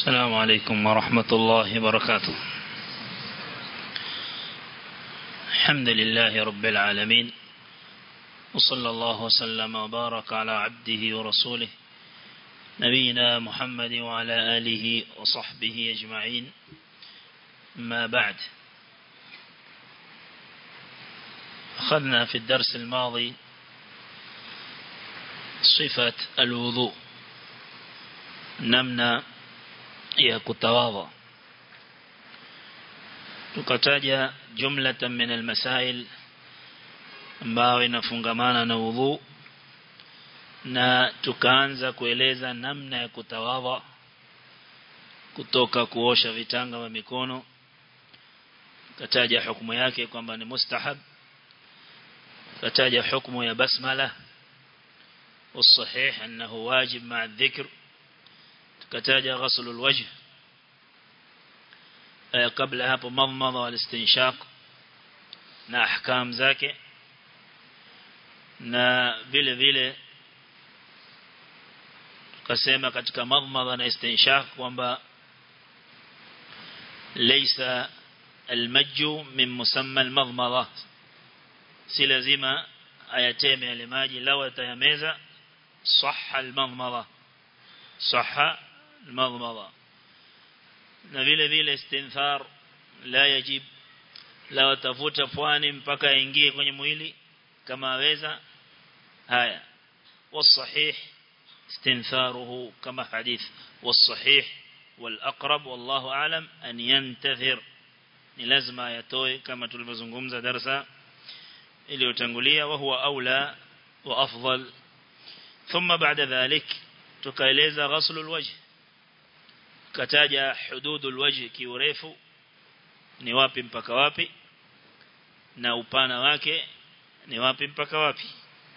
السلام عليكم ورحمة الله وبركاته الحمد لله رب العالمين وصلى الله وسلم وبارك على عبده ورسوله نبينا محمد وعلى آله وصحبه أجمعين ما بعد أخذنا في الدرس الماضي صفة الوضوء نمنا ya kutawadha tukataja jumlatan min almasail ambayo inafungamana na udhu na tukaanza kueleza namna ya kutawadha kutoka kuosha vitanga vya mikono kataja hukumu yake kwamba ni mustahab kataja hukumu ya basmala والصحيح أنه واجب مع الذكر kataja ghusl alwajh kabla hapo madmada walistinshaq na ahkam zake na vile vile tukasema katika madmada na istinshaq kwamba laysa almajju min musamma almadmada si lazima ayateme yale maji lawa tayameza صح المضمضة صح المضمضة na vile vile istinthar la yajib la watafuta pwani mpaka aingie kwenye mwili kama aweza haya والصحيح استنثاره كما حديث والصحيح والأقرب والله أعلم أن ينتثر ni lazima yatoe kama tulivyozungumza darasa iliyotangulia wa huwa aula wa afdal thumma baada dhalik tukaeleza ghasl alwajh kataja hududu alwajh kiurefu ni wapi mpaka wapi na upana wake ni wapi mpaka wapi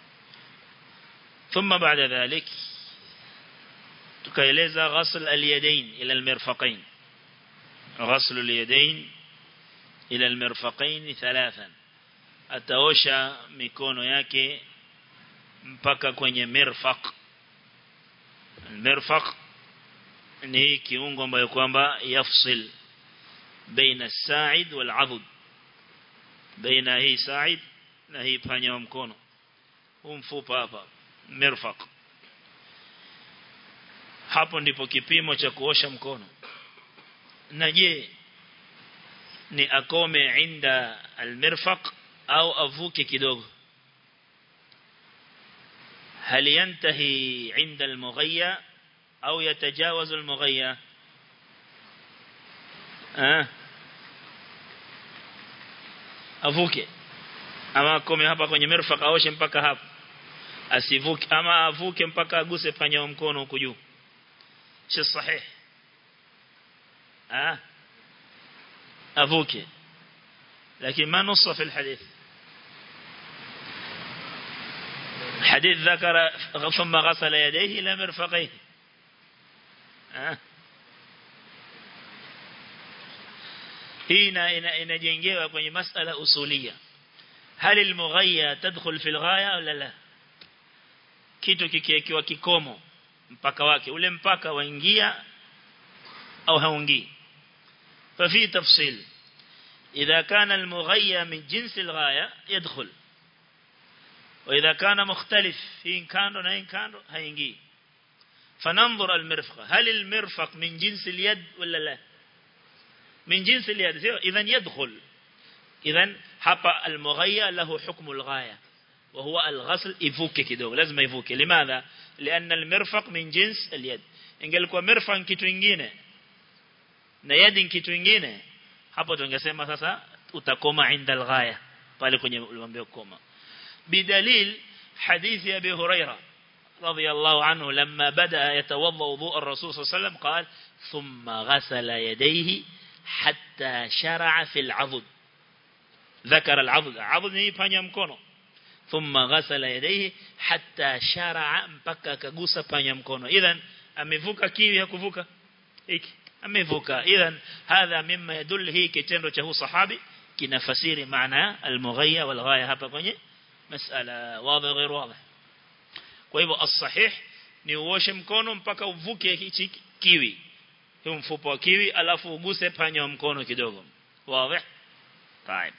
thumma baada dhalik tukaeleza ghasl alyadain ila almirfaqain ghasl alyadain ila almirfaqain thalathan ataosha mikono yake mpaka kwenye mirfaq mirfaq ni kiungo ambayo kwamba yafsil baina as-sa'id wal 'adud baina hii sa'id na hii panya wa mkono huu mfupa hapa mirfaq hapo ndipo kipimo cha kuosha mkono na je ni akome inda al-mirfaq au avuke kidogo هل ينتهي عند المغيّة أو يتجاوز المغيّة أه avuke ama akome hapa kwenye mirfaq aoshe mpaka hapo asivuke ama avuke mpaka aguse panya wa mkono huko juu si sahih ah avuke lakini ma nussa fi alhadith حديث ذكر ثم غسل يديه إلى مرفقيه أه. hii inajengewa kwenye masala usulia hali almughayya tadkhul fi alghaya au la kitu kikiwekewa kikomo mpaka wake ule mpaka waingia au haungii ففي تفصيل إذا كان المغيى من جنس الغاية يدخل وإذا كان مختلف في إن كان وإن كان هينجي فننظر المرفق هل المرفق من جنس اليد ولا لا من جنس اليد إذا يدخل إذا حقا المغيى له حكم الغاية وهو الغسل يفوك كده لازم يفوك لماذا لأن المرفق من جنس اليد إن قال لكم مرفق kitu ingine na yadi kitu ingine hapo tungesema sasa utakoma inda alghaya pale kwenye uliambia koma بدليل حديث أبي هريرة رضي الله عنه لما بدأ يتوضأ وضوء الرسول صلى الله عليه وسلم قال ثم غسل يديه حتى شرع في العضد ذكر العضد عضد نيبانيا مكونو ثم غسل يديه حتى شرع مبكا كغوسا بانيا مكونو إذن أمفوكا كيوي هكفوكا إيك أمفوكا إذن هذا مما يدل هي كتنرو چهو صحابي kinafasiri maana al-mughayya wal ghaya hapa kwenye masala wazi غير واضح kwa hivyo as-sahih ni uoshe mkono mpaka uvuke hichi kiwi huu mfupa wa kiwi alafu uguse panya wa mkono kidogo wazi طيب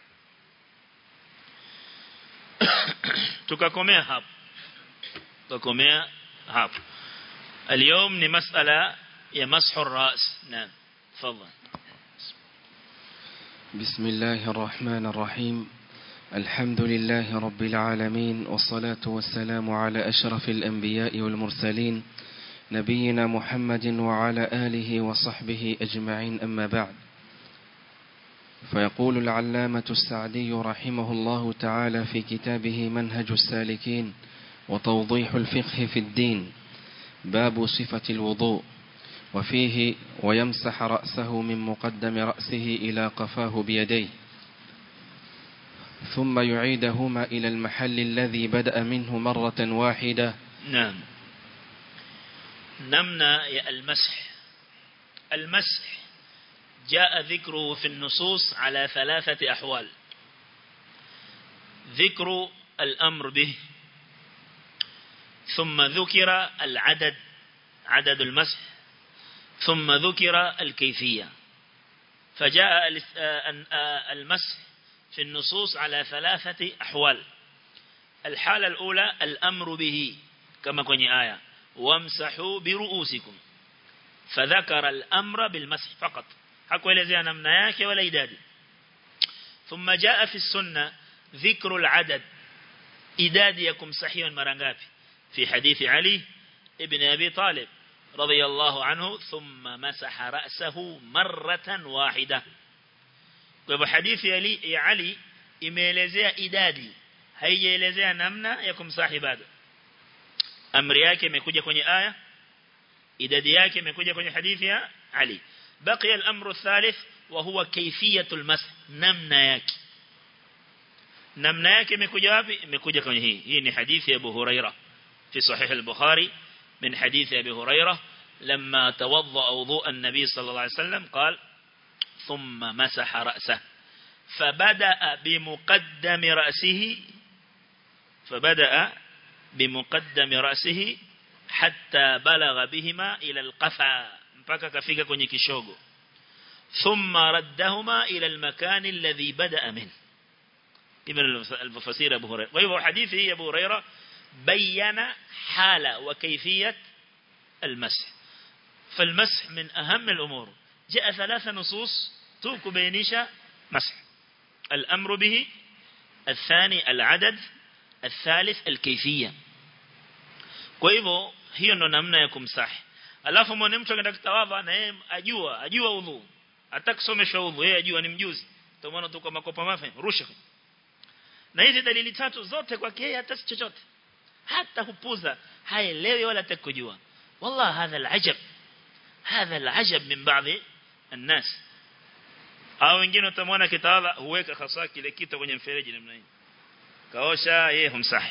tukakomea hapo tukakomea hapo اليوم ni masala ya mashu الراس نعم تفضل بسم الله الرحمن الرحيم الحمد لله رب العالمين والصلاة والسلام على أشرف الأنبياء والمرسلين نبينا محمد وعلى آله وصحبه أجمعين أما بعد فيقول العلامة السعدي رحمه الله تعالى في كتابه منهج السالكين وتوضيح الفقه في الدين باب صفة الوضوء وفيه ويمسح رأسه من مقدم رأسه إلى قفاه بيديه ثم يعيدهما إلى المحل الذي بدأ منه مرة واحدة نعم نمنا يا المسح المسح جاء ذكره في النصوص على ثلاثة أحوال ذكر الأمر به ثم ذكر العدد عدد المسح ثم ذكر الكيفية فجاء المسح في النصوص على ثلاثة أحوال الحالة الأولى الأمر به كما كوني آية وامسحوا برؤوسكم فذكر الأمر بالمسح فقط hakuelezea namna yake wala idadi thumma jaa fi sunna dhikru al-adad idadi ya kumsahiwa mara ngapi fi hadithi ali ibn abi talib radiyallahu anhu thumma masaha ra'sahu marratan wahida kwa hivyo hadithi ali ya ali imeelezea idadi haijaelezea namna ya kumsahi bado amri yake imekuja kwenye aya idadi yake imekuja kwenye hadithi ya ali بقي الأمر الثالث وهو كيفية المسح نمنا yake namna yake imekuja wapi imekuja kwenye hii hii ni hadithi ya Abu Huraira في صحيح البخاري من حديث أبي هريرة لما توضأ وضوء النبي صلى الله عليه وسلم قال ثم مسح رأسه فبدأ بمقدم رأسه فبدأ بمقدم رأسه حتى بلغ بهما إلى القفا mpaka kafika kwenye kishogo thumma raddahuma ila almakan alladhi bada'a min ibn al-mufassir Abu Hurairah kwa hivyo hadithi hii Abu Hurairah bayana hala wa kayfiyat المسح فالمسح من أهم الأمور جاء ثلاث نصوص توك بينيشا مسح الأمر به الثاني العدد الثالث الكيفية kwa hivyo hiyo ndo namna ya kumsahi alafu mwana mtu akaenda kutawadha na yeye ajua ajua udhu atakusomeshwa udhu yeye ajua ni mjuzi ndio maana tuko makopa mafe rusha na hizi dalili tatu zote kwake yeye hata chochote hata hupuza haelewi wala atakujua والله هذا العجب هذا العجب من بعض الناس au wengine utamwona kitawadha huweka hasa kile kitu kwenye mfereji namna hii kaosha yeye humsahi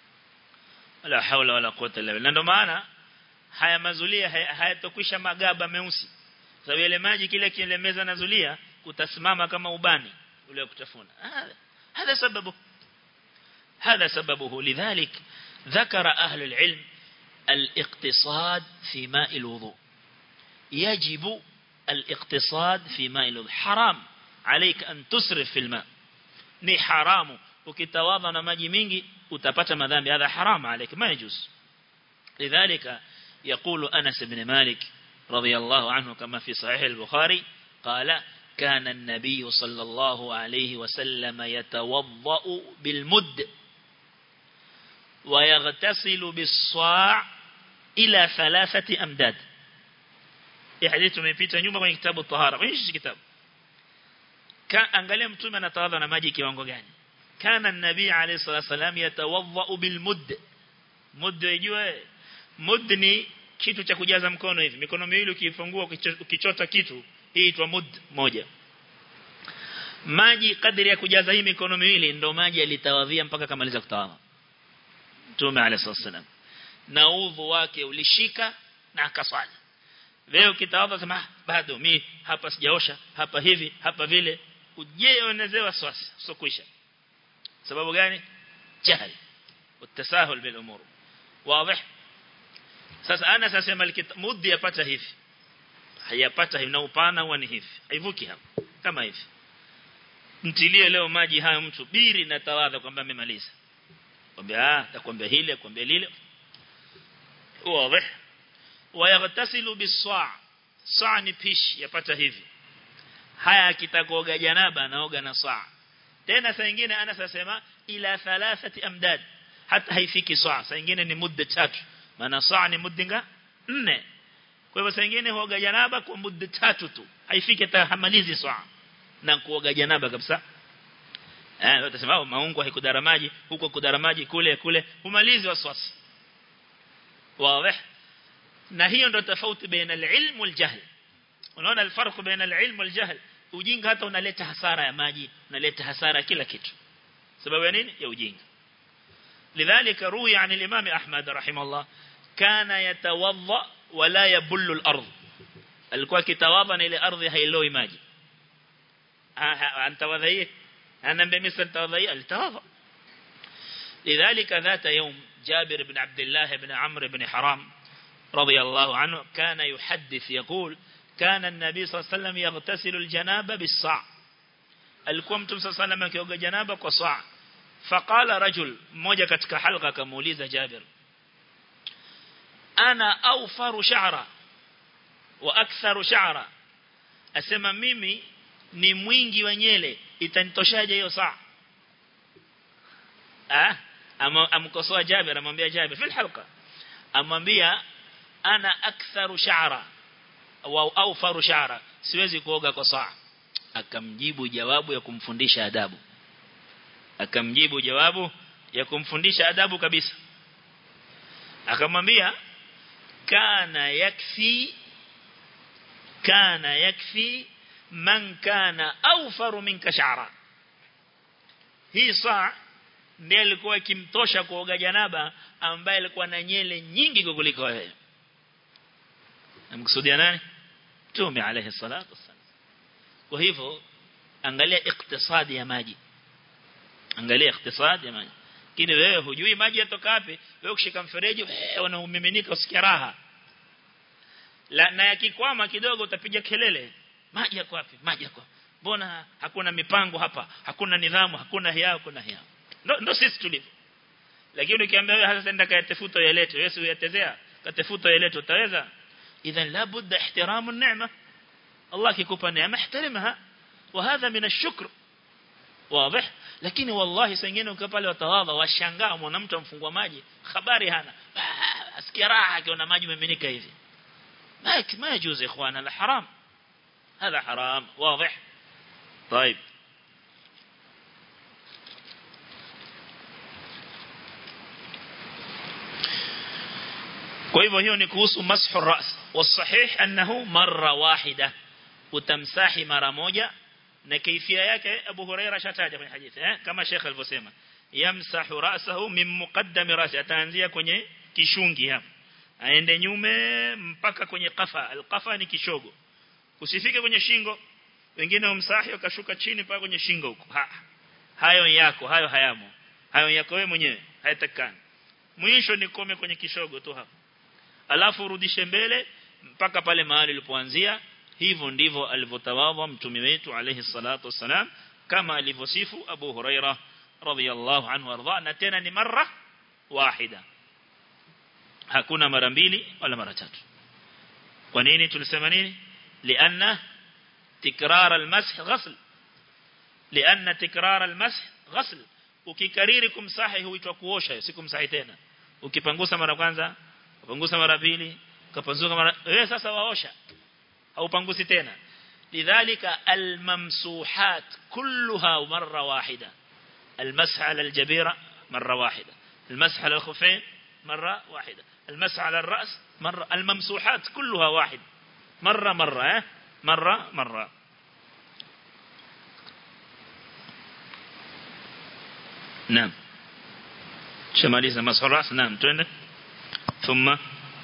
wala haula wala quwwata illa billah ndio maana haya mazulia hayatokwisha magaba meusi sababu ile maji kile kile meza na zulia kutasimama kama ubani ule kutafuna هذا سببه هذا سببه لذلك ذكر أهل العلم الاقتصاد في ماء الوضوء يجب الاقتصاد في ماء الوضوء حرام عليك أن تسرف في الماء ni haramu ukitawadha na maji mingi utapata madhambi hadha haram عليك ما يجوز لذلك يقول أنس بن مالك رضي الله عنه كما في صحيح البخاري قال كان النبي صلى الله عليه وسلم يتوضأ بالمد ويغتسل بالصاع إلى ثلاثة أمداد حديث tumepita nyuma kwenye kitabu tahara kwenye hichi kitabu angalia mtume anatawadha na maji kiwango gani kana an-nabii alayhi salatu wasalam yatawadha bil mudd mudd unajua mudd ni kitu cha kujaza mkono hivi mikono miwili ukifungua ukichota kitu hii itwa mudd moja maji kadri ya kujaza hii mikono miwili ndo maji alitawadhia mpaka kamaliza kutawadha Mtume عليه الصلاه والسلام na udhu wake ulishika na akaswali leo kitawadha sema bado mi hapa sijaosha hapa hivi hapa vile ujeonezewa swasi sio kuisha sababu gani jahil utasahul bil umur wazi sasa ana sasema muddi yapata hivi hayapata ina upana huwa ni hivi haivuki hapo kama hivi mtilie leo maji hayo mtu biri na tawadha kwamba amemaliza kwambia ah takwambia hili kwambia lile wazi wayaghtasilu bis-sa' sa' ni pish yapata hivi haya akitakoga janaba anaoga na sa' tena saa nyingine ana sasema ila thalathati amdad hata haifiki saa saa nyingine ni muda tatu maana saa ni muda nne kwa hivyo saa nyingine huoga janaba kwa muda tatu tu haifiki hata hamalizi saa na kuoga janaba kabisa eh utasema maungo haikudara maji huko kudara maji kule kule humalizi waswasi wazi na hiyo ndo tofauti baina al-ilm wal-jahl unaona الفرق baina al-ilm wal-jahl ujinga hata unaleta hasara ya maji unaleta hasara kila kitu sababu ya nini ya ujinga لذلك روي عن الإمام أحمد رحمه الله كان يتوضأ ولا يبل الأرض alikuwa kitawadha na ile ardhi hailoi maji antawadhaie anambe misa tawadhaie alitawadha لذلك ذات يوم جابر بن عبد الله بن عمرو بن حرام رضي الله عنه كان يحدث يقول كان النبي صلى الله عليه وسلم يغتسل الجنابة بالصاع alikuwa mtume صلى الله عليه وسلم akioga janaba kwa saa faqala rajul mmoja katika halqa akamuuliza Jabir ana awfaru sha'ra wa aktharu sha'ra asema mimi ni mwingi wa nyele itanitoshaje hiyo saa ah amkosoa Jabir amwambia Jabir fil halqa amwambia ana aktharu sha'ra au awfaru sha'ra siwezi kuoga kwa saa akamjibu jawabu ya kumfundisha adabu akamjibu jawabu ya kumfundisha adabu kabisa akamwambia kana yakfi kana yakfi man kana awfaru minka sha'ra hii saa ndiye alikuwa ikimtosha kuoga janaba ambaye alikuwa na nyele nyingi kuliko wewe amkusudia nani Mtume alayhi salatu wassalam kwa hivyo angalia iktisadi ya maji angalia iktisadi ya maji kile wewe hujui maji yatoka wapi wewe ukishika mfereji unaumiminika usikia raha la na yakikwama kidogo utapiga kelele maji yako wapi maji yako mbona hakuna mipango hapa hakuna nidhamu hakuna hiao kuna hiao ndo, ndo sisi tulivyo lakini ukiambia wewe hasa enda kayatafuta yalete wewe si uyatezea katafuta yalete utaweza idhan la budda ihtiramu an-ni'ma Allah kikupa neema ihtarimha وهذا من الشكر واضح lakini wallahi sengine ukiwa pale watawadha washangaa mwana mtu amfungua maji habari hana asikia raha akiona maji yameminika hivi ما ما يجوز يا اخوانا لا حرام هذا حرام واضح طيب kwa hivyo hiyo ni kuhusu mashu ras wasahih annahu marra wahida utamsahi mara moja na kaifia yake Abu Huraira shataja kwenye hadithi eh kama Sheikh alivyosema yamsahu ra'sahu min muqaddam ra'si ataanzia kwenye kishungi hapa aende nyume mpaka kwenye qafa alqafa ni kishogo usifike kwenye shingo wengine umsahi wakashuka chini mpaka kwenye shingo huko ha. hayo yako hayo hayamo hayo yako wewe mwenyewe hayatakani mwisho ni kome kwenye kishogo tu hapa alafu urudishe mbele mpaka pale mahali ulipoanzia hivyo ndivyo alivyotawadha mtume wetu alayhi salatu wasalam kama alivyosifu Abu Huraira radhiyallahu anhu arda na tena ni mara wahida hakuna mara mbili wala mara tatu kwa nini tulisema nini lianna tikrar almasah ghasl lianna tikrar almasah ghasl ukikariri kumsahi huitwa kuosha si kumsahi tena ukipangusa mara kwanza upangusa mara pili ukapangusa mara wewe sasa waosha haupangusi tena lidhalika almamsuhat kulluha marra wahida المسح على الجبيرة مرة واحدة المسح على الخفين مرة واحدة المسح على الرأس مرة الممسوحات كلها واحد مرة مرة اه؟ مرة مرة نعم شماليزة مسح الرأس نعم تونك ثم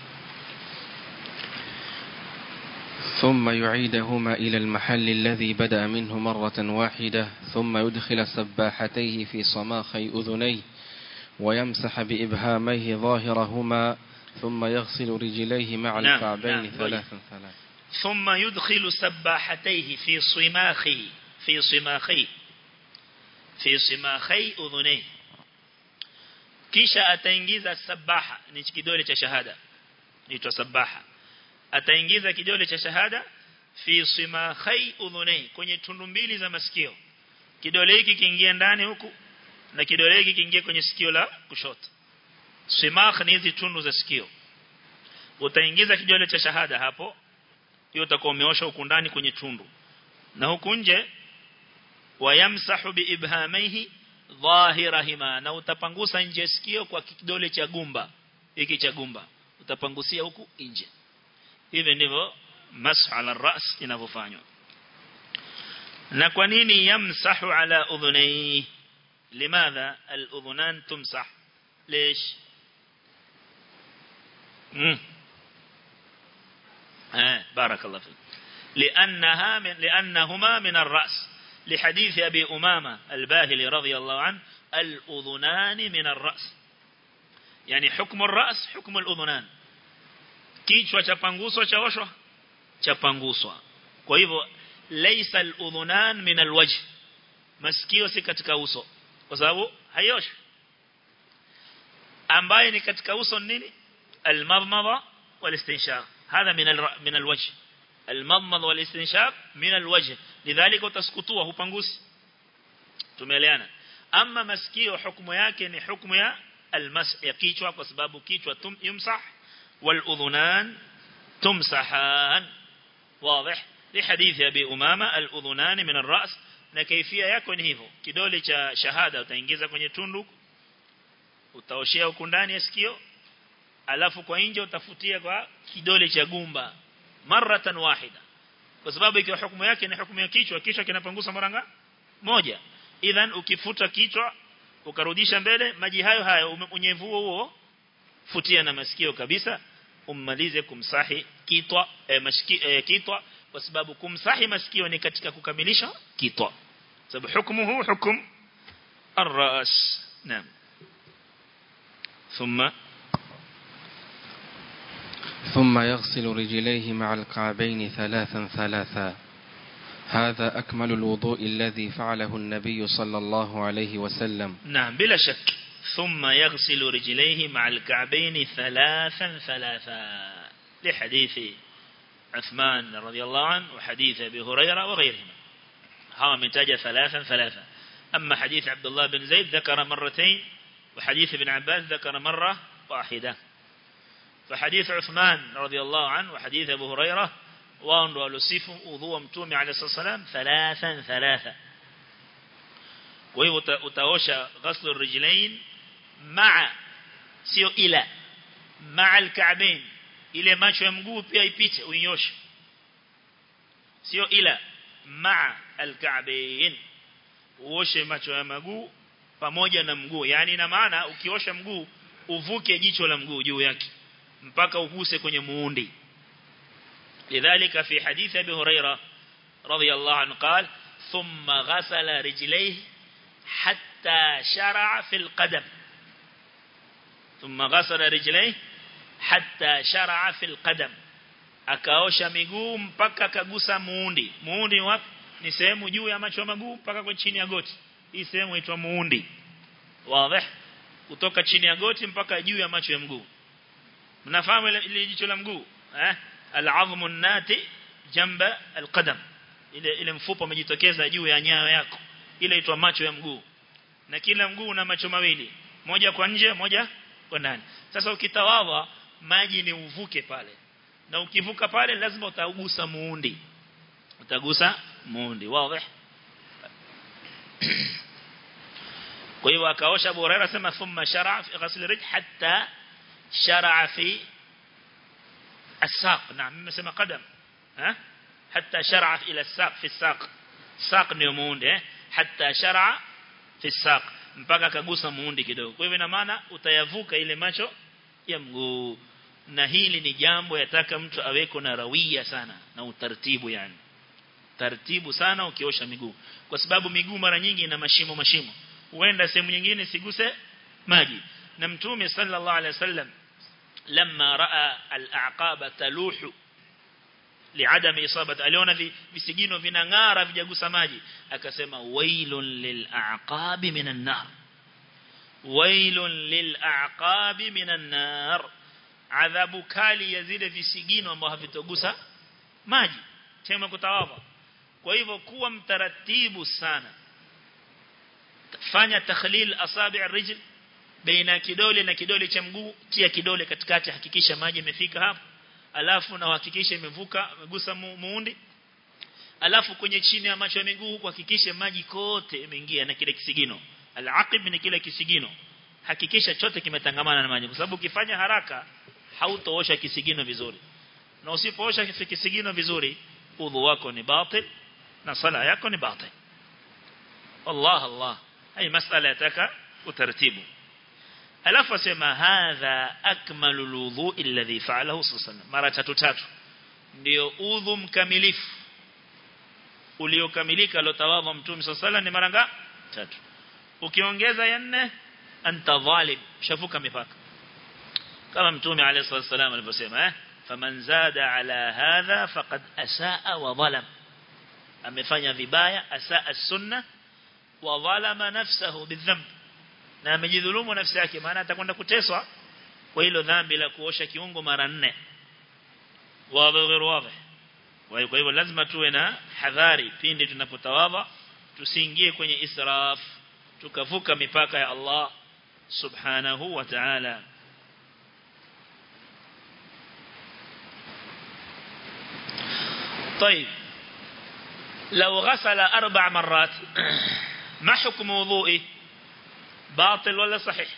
ثم يعيدهما إلى المحل الذي بدأ منه مرة واحدة ثم يدخل سباحتيه في صماخي أذنيه ويمسح بإبهاميه ظاهرهما ثم يغسل رجليه مع نعم، الكعبين نعم، ثلاثا ثلاثا ثم يدخل سباحتيه في صماخه في صماخي في صماخي أذنيه kisha ataingiza sabaha ni kidole cha shahada inaitwa sabaha ataingiza kidole cha shahada fi simakhai udhunai kwenye tundu mbili za masikio kidole hiki kiingia ndani huku na kidole hiki kiingia kwenye sikio la kushoto simakh ni hizi tundu za sikio utaingiza kidole cha shahada hapo hiyo utakuwa umeosha huku ndani kwenye tundu na huku nje wayamsahu biibhamaihi dhahirahima na utapangusa nje sikio kwa kidole cha gumba hiki cha gumba utapangusia huku nje hivi ndivyo mashu ala ras inavyofanywa na kwa nini yamsahu ala udhunai limadha al-udhunan tumsah ليش امم آه بارك الله فيك لأنها من لأنهما من الرأس لحديث أبي أمامة الباهلي رضي الله عنه الأذنان من الرأس يعني حكم الرأس حكم الأذنان kichwa chapanguswa chaoshwa chapanguswa kwa hivyo laysa al-udhunan min al-wajh masikio si katika uso kwa sababu hayoshwi ambaye ni katika uso nini al-madmada wal-istinshaq hadha min al min al-wajh al-madmada wal-istinshaq min al-wajh lidhalika utaskutua hupangusi tumeeleana ama masikio hukumu yake ni hukumu ya almas ya kichwa kwa sababu kichwa tum yumsah والأذنان تمسحان واضح لحديث أبي أمامة الأذنان من الرأس na kaifia yako ni hivyo kidole cha shahada utaingiza kwenye tundu utaoshea huko ndani ya sikio alafu kwa nje utafutia kwa kidole cha gumba maratan wahida kwa sababu ikiwa hukumu yake ni hukumu ya kichwa kichwa kinapangusa mara moja idhan ukifuta kichwa ukarudisha mbele maji hayo hayo unyevu huo futia na masikio kabisa ummalize kumsahi kitwa eh, mashiki, eh, kitwa kwa sababu kumsahi masikio ni katika kukamilisha kitwa sababu hukumu huu hukum الراس نعم ثم ثم يغسل رجليه مع الكعبين ثلاثا ثلاثا هذا أكمل الوضوء الذي فعله النبي صلى الله عليه وسلم نعم بلا شك ثم يغسل رجليه مع الكعبين ثلاثا ثلاثا لحديث عثمان رضي الله عنه وحديث أبي هريرة وغيرهما هذا متاج ثلاثا ثلاثا أما حديث عبد الله بن زيد ذكر مرتين وحديث ابن عباس ذكر مرة واحدة فحديث عثمان رضي الله عنه وحديث أبو هريرة وان ولسيف وضوء متومي عليه الصلاة والسلام ثلاثا ثلاثا وهي utaosha غسل الرجلين مع sio ila مع الكعبين ile macho ya mguu pia ipite uinyoshe sio ila مع الكعبين uoshe macho ya mguu pamoja na mguu yani ina maana ukiosha mguu uvuke jicho la mguu juu yake mpaka uguse kwenye muundi lidhalika fi hadith abi huraira radiyallahu anhu قال ثم غسل رجليه حتى شرع في القدم ثم غسل رجليه حتى شرع في القدم akaosha miguu mpaka akagusa muundi muundi wapi ni sehemu juu ya macho ya maguu mpaka kwa chini ya goti hii sehemu inaitwa muundi wazi kutoka chini ya goti mpaka juu ya macho ya mguu mnafahamu ile jicho la mguu eh al-azmu an-nati jamba al-qadam ile ile mfupa umejitokeza juu ya nyayo yako ile inaitwa macho ya mguu na kila mguu una macho mawili moja kwa nje moja kwa ndani sasa ukitawadha maji ni uvuke pale na ukivuka pale lazima utagusa muundi utagusa muundi wazi kwa hiyo akaosha Abu Hurairah sema thumma shara'a fi ghasl rijl hatta shara'a fi الساق نعم nimesema qadam ha hatta shara'a ila الساق fi الساق saq ndio muundi eh hatta shara'a fi الساق mpaka akagusa muundi kidogo kwa hivyo ina maana utayavuka ile macho ya mguu na hili ni jambo yataka mtu aweko na rawia sana na utaratibu yani taratibu sana ukiosha miguu kwa sababu miguu mara nyingi ina mashimo mashimo huenda sehemu nyingine siguse maji na mtume sallallahu alaihi wasallam لما راى الاعقاب تلوح liadami isabati aliona visigino vinang'ara vijagusa maji akasema wailun lil'aqabi minan nar wailun lil'aqabi minan nar adhabu kali ya zile visigino ambao havitogusa maji tema kutawadha kwa hivyo kuwa mtaratibu sana fanya takhlil asabi' ar-rijl baina kidole na kidole cha mguu tia kidole katikati hakikisha maji yamefika hapo alafu na uhakikishe imevuka imegusa muundi alafu kwenye chini ya macho ya miguu kuhakikisha maji kote yameingia na kile kisigino al-aqib ni kile kisigino hakikisha chote kimetangamana na maji kwa sababu ukifanya haraka hautoosha kisigino vizuri na usipoosha kisigino vizuri udhu wako ni batil na sala yako ni batil Allah Allah hii masala yataka utaratibu alafu asema hadha akmalu alwudu alladhi fa'alahu sallallahu mara tatu tatu ndio udhu mkamilifu uliokamilika lotawadha mtume sallallahu ni mara ngapi tatu ukiongeza ya nne anta zalim shafuka mipaka kama mtume alayhi wasallam alivyosema eh faman zada ala hadha faqad asaa wa zalam amefanya vibaya asaa sunna wa zalama nafsahu bidhanb na amejidhulumu nafsi yake maana atakwenda kuteswa kwa hilo dhambi la kuosha kiungo mara nne wazi wazi kwa hivyo lazima tuwe na hadhari pindi tunapotawadha tusiingie kwenye israf tukavuka mipaka ya Allah subhanahu wa ta'ala طيب لو غسل أربع مرات ما حكم وضوئه باطل ولا صحيح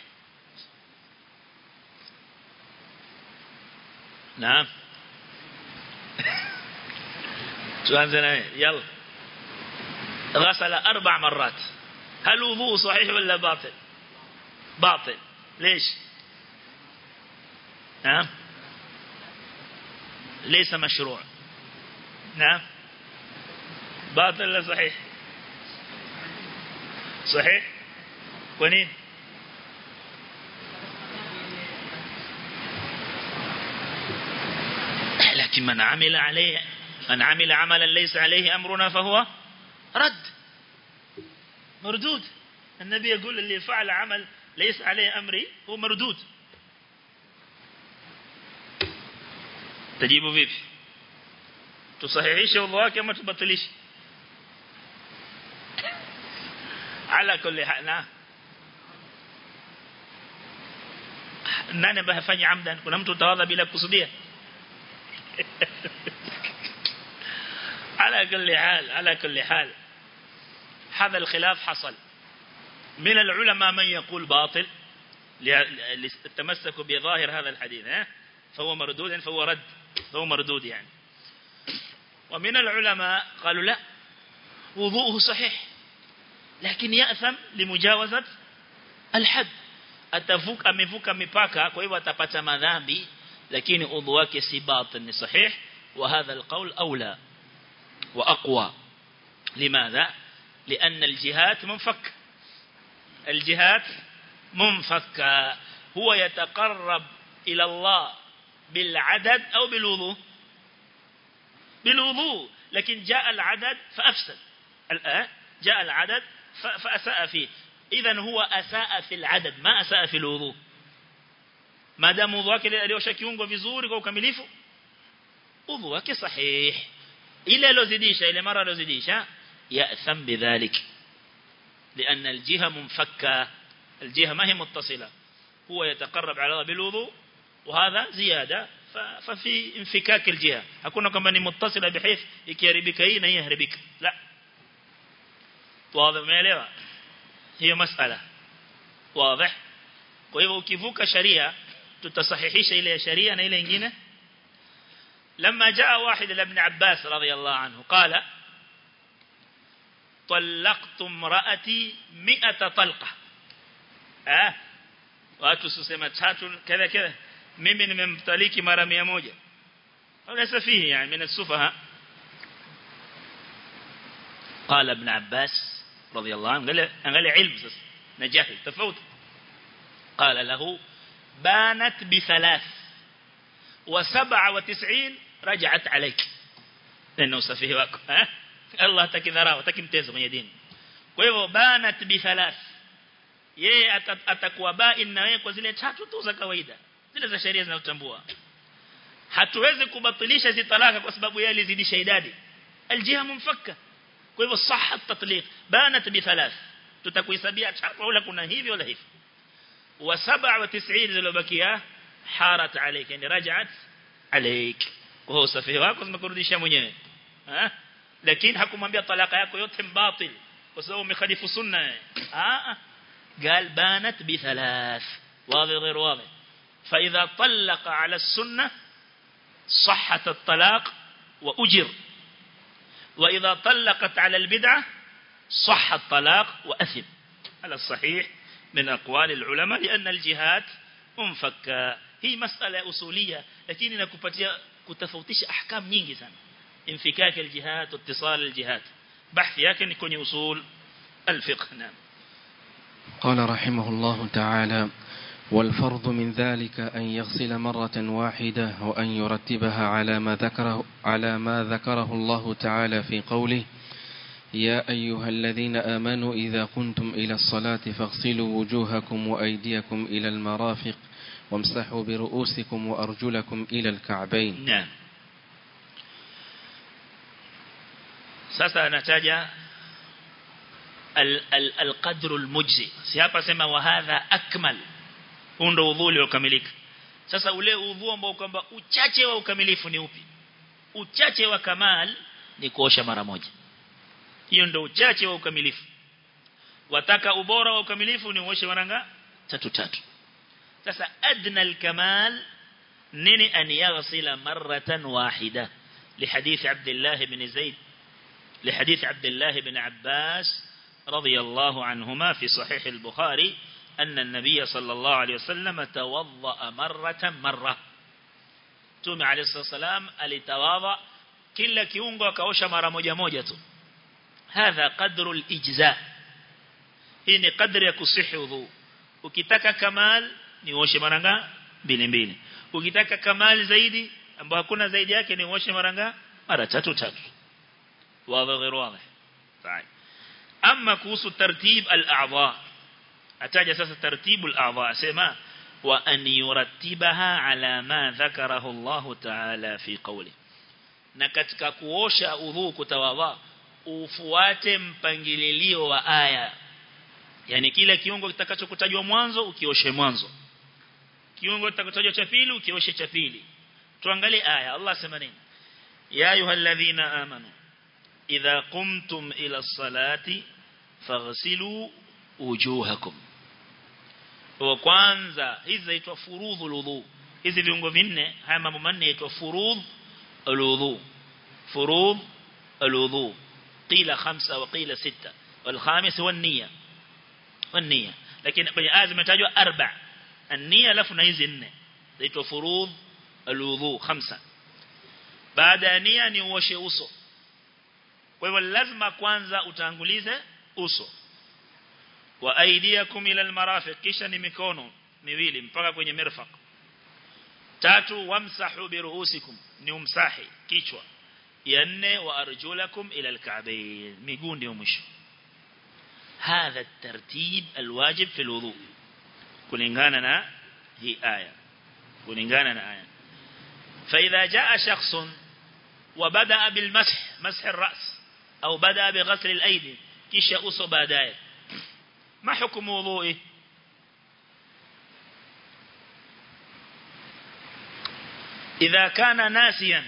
نعم سؤال يلا غسل أربع مرات هل وضوء صحيح ولا باطل باطل ليش نعم ليس مشروع نعم باطل ولا صحيح صحيح ونين لكن من عمل عليه من عمل عملا ليس عليه أمرنا فهو رد مردود النبي يقول اللي فعل عمل ليس عليه أمري هو مردود تجيبه vipi tusahihishe udhu wake ama tubatilishe ala kulli hal nani ambaye hafanyi amdan kuna mtu utawadha bila kusudia على كل حال على كل حال هذا الخلاف حصل من العلماء من يقول باطل للتمسك بظاهر هذا الحديث فهو مردود فهو رد فهو مردود يعني ومن العلماء قالوا لا وضوءه صحيح لكن يأثم لمجاوزة الحد atavuka amevuka mipaka kwa hivyo atapata madhambi lakini udhu wake si batil ni sahih wa hadha alqawl aula wa aqwa limadha لأن الجهات منفك الجهات منفكة هو يتقرب إلى الله بالعدد أو بالوضوء بالوضوء لكن جاء العدد فأفسد الآن جاء العدد فأساء فيه إذا هو أساء في العدد ما أساء في الوضوء ما دام وضوء wake aliosha kiungo vizuri kwa ukamilifu udhu wake sahih ile alozidisha ile mara alozidisha ya'tham bidhalik لأن الجهة منفكة الجهة ما هي متصلة هو يتقرب على الله بالوضوء وهذا زيادة ففي انفكاك الجهة hakuna kwamba ni muttasila bihayth ikiharibika hii na hii haribika la واضح umeelewa hiyo masala wazi kwa hivyo ukivuka sharia tutasahihisha ile ya sharia na ile nyingine لما جاء واحد لابن عباس رضي الله عنه قال طلقت امرأتي مئة طلقة اه watu susema tatu kadha kadha mimi nimemtaliki mara 100 au safihi yani min as-sufaha قال ابن عباس رضي الله عنه قال قال علم نجاحي تفوت قال له بانت بثلاث وسبع وتسعين رجعت عليك neno usafihi wako eh Allah atakidharau atakimtezo kwenye dini kwa hivyo banat bi thalath yeye atakuwa bain na wewe kwa zile tatu tu za kawaida zile za sheria zinazotambua hatuwezi kubatilisha hizi talaka kwa sababu yeye alizidisha idadi aljiha mumfakka kwa hivyo sahha tatliq banat bi thalath tutakuhesabia tatu wala kuna hivi wala hivi wa 97 zilizobakia harat alayka yani rajat alayk kwa hiyo usafihi wako zimekurudisha mwenyewe eh lakini hakumwambia talaka yako yote mbatil kwa sababu umekhalifu sunna ah قال بانت بثلاث واضح غير واضح فإذا طلق على السنة صحة الطلاق وأجر وإذا طلقت على البدعة صح الطلاق وأثم على الصحيح من أقوال العلماء لأن الجهات منفكة هي مسألة أصولية لكن نكبتها كتفوتش أحكام نيجي سنة انفكاك الجهات واتصال الجهات بحث يكن يكون أصول الفقه نعم قال رحمه الله تعالى والفرض من ذلك أن يغسل مرة واحدة وأن يرتبها على ما ذكره على ما ذكره الله تعالى في قوله يا أيها الذين آمنوا إذا قمتم إلى الصلاة فاغسلوا وجوهكم وأيديكم إلى المرافق وامسحوا برؤوسكم وأرجلكم إلى الكعبين نعم sasa anataja القدر المجزي si hapa sema wa hadha akmal huu ndo udhu uliokamilika sasa ule udhu ambao kwamba uchache wa ukamilifu ni upi uchache wa kamal ni kuosha mara moja hiyo ndo uchache wa ukamilifu wataka ubora wa ukamilifu ni uoshe mara tatu tatu sasa adna alkamal nini an yaghsila marratan wahida لحديث عبد الله بن زيد لحديث عبد الله بن عباس رضي الله عنهما في صحيح البخاري أن النبي صلى الله عليه وسلم توضأ مرة مرة تومي عليه الصلاة والسلام alitawadha kila kiungo akaosha mara moja moja tu hadha qadru al-ijza hii ni kadri ya kusihi udhu ukitaka kamal ni uoshe mara mbili mbili ukitaka kamal zaidi ambao hakuna zaidi yake ni uoshe mara mara tatu tatu wazi غير واضح طيب أما كوس ترتيب الأعضاء أتاج ساس ترتيب الأعضاء سما وأن يرتبها على ما ذكره الله تعالى في قوله na katika kuosha udhu kutawadha ufuate mpangililio wa aya yani kila kiungo kitakachokutajwa mwanzo ukioshe mwanzo kiungo kitakachotajwa cha pili ukioshe cha pili tuangalie aya Allah sema nini ya ayyuhalladhina amanu idha qumtum ila as-salati faghsilu wujuhakum wa kwanza hizi zaitwa furudhul wudu hizi viungo vinne haya mambo manne yaitwa furudh الوضوء فروض الوضوء قيل خمسة وقيل ستة والخامس هو النية والنية لكن kwenye آزم متاجوا أربع النية لفنا hizi nne zaitwa furudh الوضوء خمسة baada ya nia ni uoshe uso kwa hivyo lazima kwanza utangulize uso wa aidiakum ila almarafiq kisha ni mikono miwili mpaka kwenye mirfaq tatu wamsahu biruhusikum ni umsahi kichwa ya nne wa arjulakum ila alka'bayn miguu ndio mwisho هذا الترتيب الواجب في الوضوء kulingana na hii aya kulingana na aya فإذا جاء شخص وبدأ بالمسح مسح الرأس أو بدأ بغسل الأيدي كيش أصو بعداية ما حكم وضوئه إذا كان ناسيا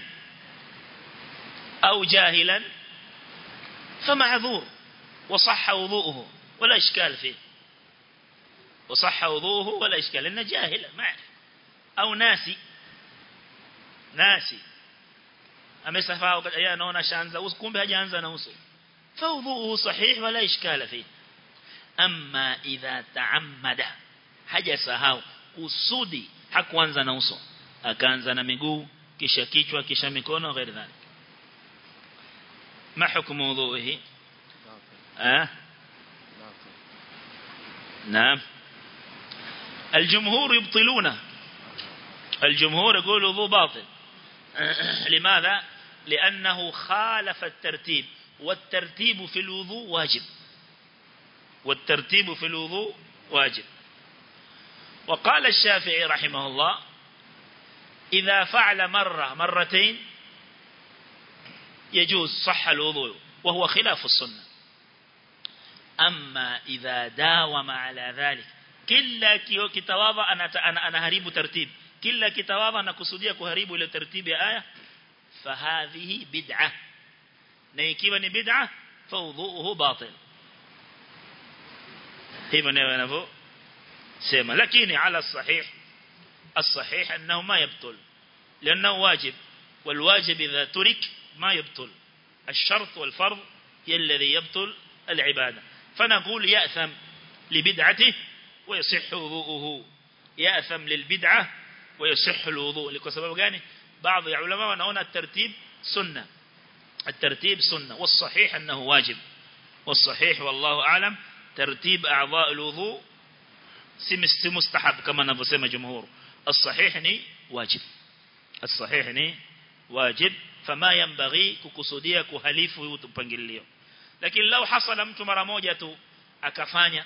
أو جاهلا فمعذور وصح وضوءه ولا إشكال فيه وصح وضوءه ولا إشكال لأنه جاهل ما يعرف أو ناسي ناسي amesafaa yeye anaona shaanza uso kumbe hajaanza na uso fawdhuhu sahih wala ishkala fi amma idha taammada hajasahau kusudi hakuanza na uso akaanza na miguu kisha kichwa kisha mikono ghairi dhalik ما حكم وضوئه أه؟ نعم الجمهور يبطلونه الجمهور يقول وضوء باطل لماذا لأنه خالف الترتيب والترتيب في الوضوء واجب والترتيب في الوضوء واجب وقال الشافعي رحمه الله إذا فعل مرة مرتين يجوز صح الوضوء وهو خلاف السنة أما إذا داوم على ذلك كلا كتواضع أنا, أنا, أنا هريب ترتيب كلا كتواضع نكسوديا كهريب إلى ترتيب آية فهذه بدعة نيكيوا بدعة فوضوءه باطل hivyo ndio wanavyosema lakini ala sahih الصحيح أنه ما يبطل لأنه واجب والواجب إذا ترك ما يبطل الشرط والفرض هي الذي يبطل العبادة فنقول يأثم لبدعته ويصح وضوءه يأثم للبدعة ويصح الوضوء لكسبب قاني بعض العلماء ونهون الترتيب سنة الترتيب سنة والصحيح أنه واجب والصحيح والله أعلم ترتيب أعضاء الوضوء si mustahab kama anavyosema jumhur الصحيح ni wajib الصحيح ni wajib fama yanbaghi kukusudia kuhalifu upangilio lakini lau hasala mtu mara moja tu akafanya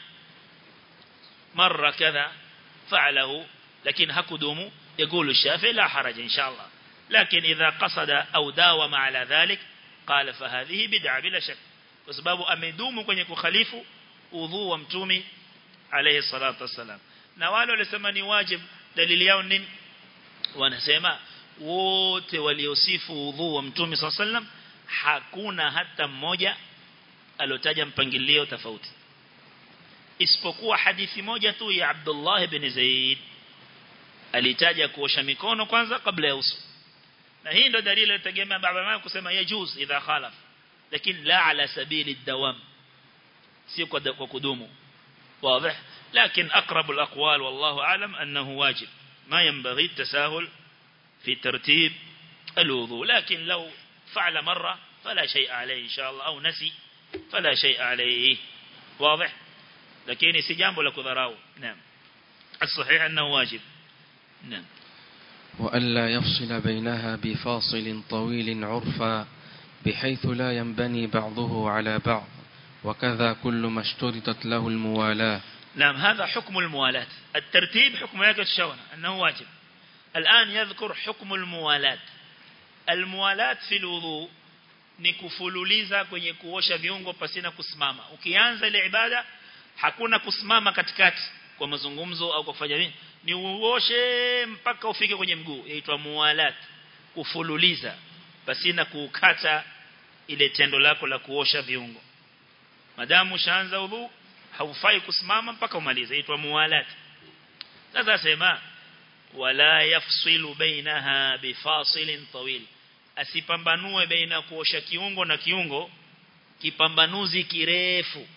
mara kadha fa'alahu lakini hakudumu يقول الشافعي لا حرج إن شاء الله لكن إذا قصد أو داوم على ذلك قال فهذه بدعة بلا شك وسباب أمدوم kwenye kukhalifu udhu wa mtumi alayhi salatu wasalam na wale walisema ni wajib dalili yao nini wanasema wote waliosifu udhu wa mtumi sallam hakuna hata mmoja alotaja mpangilio tofauti isipokuwa hadithi moja tu ya Abdullah ibn Zaid alitaja kuosha mikono kwanza kabla ya uso na hii ndio dalili inategemea baba mama kusema yajuz idha khalaf lakini la ala sabili dawam si kwa kudumu واضح لكن أقرب الأقوال والله أعلم أنه واجب ما ينبغي التساهل في ترتيب الوضوء لكن لو فعل مرة فلا شيء عليه إن شاء الله أو نسي فلا شيء عليه واضح لكن سجامب لك ذراو نعم الصحيح أنه واجب نعم وألا يفصل بينها بفاصل طويل عرفا بحيث لا ينبني بعضه على بعض وكذا كل ما اشترطت له الموالاة نعم هذا حكم الموالاة الترتيب حكم ياك الشونة أنه واجب الآن يذكر حكم الموالاة الموالاة في الوضوء ni kufululiza kwenye kuosha viungo pasina kusimama ukianza ile ibada hakuna kusimama katikati kwa mazungumzo au kwa kufanya nini ni uoshe mpaka ufike kwenye mguu yaitwa muwalat kufululiza pasina kukata ile tendo lako la kuosha viungo madamu ushaanza udhu haufai kusimama mpaka umalize inaitwa muwalat sasa sema wala yafsilu bainaha bifasilin tawil asipambanue baina kuosha kiungo na kiungo kipambanuzi kirefu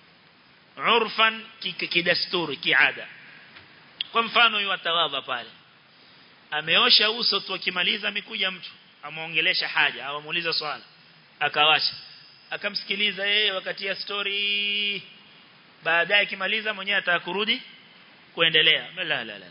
urfan kidasturi kiada kwa mfano yuatawadha pale ameosha uso tu akimaliza amekuja mtu amuongelesha haja au amuuliza swala akawasha akamsikiliza yeye wakati ya story baadaye akimaliza mwenyewe atakurudi kuendelea la la la la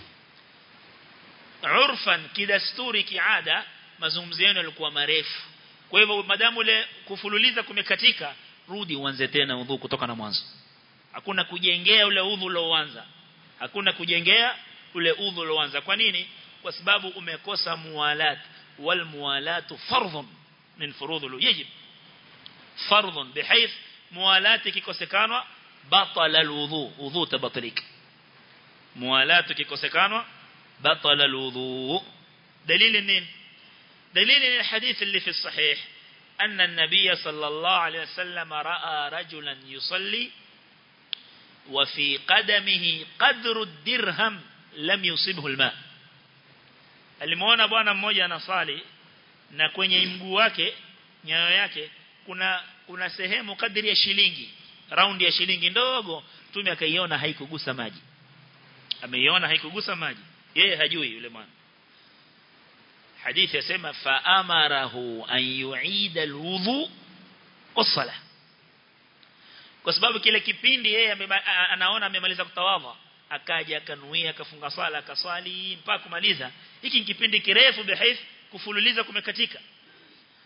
urfan kidasturi kiada mazungumzo yenu yalikuwa marefu kwa hivyo madamu ile kufululiza kumekatika rudi uanze tena udhu kutoka na mwanzo hakuna kujengea ule udhu ulioanza hakuna kujengea ule udhu ulioanza kwa nini kwa sababu umekosa muwalat wal muwalatu fardhun min furudhul yajib fardhun bihayth muwalati kikosekanwa batala alwudu udhu tabatilika muwalatu kikosekanwa batala alwudu dalili nini dalili ni hadith اللي في الصحيح أن النبي صلى الله عليه وسلم رأى رجلا يصلي وفي قدمه قدر الدرهم لم يصبه الماء alimuona bwana mmoja anasali na kwenye mguu wake nyayo yake kuna kuna sehemu kadri ya shilingi raundi ya shilingi ndogo tume akaiona haikugusa maji ameiona haikugusa maji yeye hajui yule mwana hadithi yasema fa amarahu an yuida alwudu wasala kwa sababu kile kipindi yeye anaona amemaliza kutawadha akaja akanuia akafunga swala akaswali mpaka kumaliza hiki kipindi kirefu bihaith kufululiza kumekatika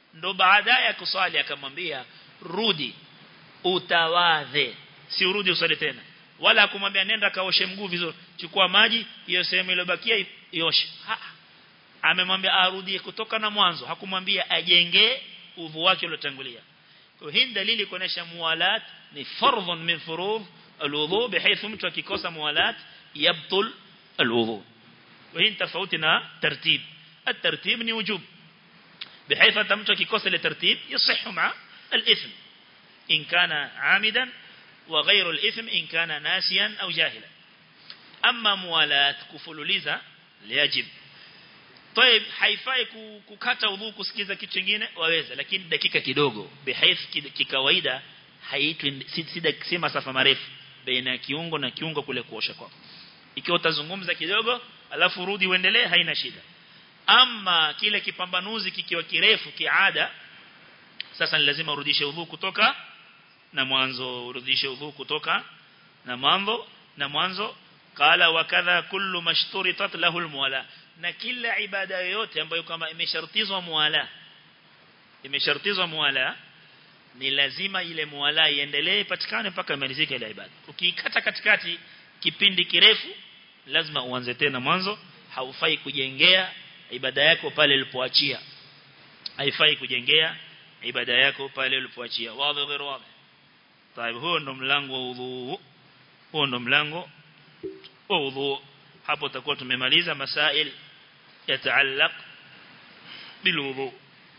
ndo baadaye ya kuswali akamwambia rudi utawadhe si urudi usali tena wala akumwambia nenda kaoshe mguu vizuri chukua maji hiyo sehemu iliyobakia ioshe amemwambia arudie kutoka na mwanzo hakumwambia ajenge udhu wake uliotangulia kwa hii dalili kuonesha muwalat ni fardhun min furudh alwudu bihaythu mtu akikosa muwalat yabtul alwudu وهي tofauti na tartib الترتيب ni wujub بحيث أنت mtu akikosa ile tartib يصح مع الإثم إن كان عامدا وغير الإثم إن كان ناسيا أو جاهلا أما موالات كفلوليزا ليجب طيب haifai kukata udhu kusikiza kitu kingine waweza lakini dakika kidogo bihaith kikawaida haitwi si masafa marefu baina ya kiungo na kiungo kule kuosha kwako ikiwa utazungumza kidogo alafu rudi uendelee haina shida ama kile kipambanuzi kikiwa kirefu kiada sasa ni lazima urudishe udhu kutoka na mwanzo urudishe udhu kutoka na mwanzo na mwanzo qala wa kadha kullu mashturitat lahu almuwala na kila ibada yoyote ambayo kama imeshartizwa muwala imeshartizwa muwala ni lazima ile muwala iendelee patikane mpaka imalizike ile ibada ukiikata katikati kipindi kirefu lazima uanze tena mwanzo haufai kujengea ibada yako pale ulipoachia haifai kujengea ibada yako pale ulipoachia wazi غير wazi طيب huo ndo mlango wa udhu huo ndo mlango wa udhu hapo tutakuwa tumemaliza masail yataallaq bilwudu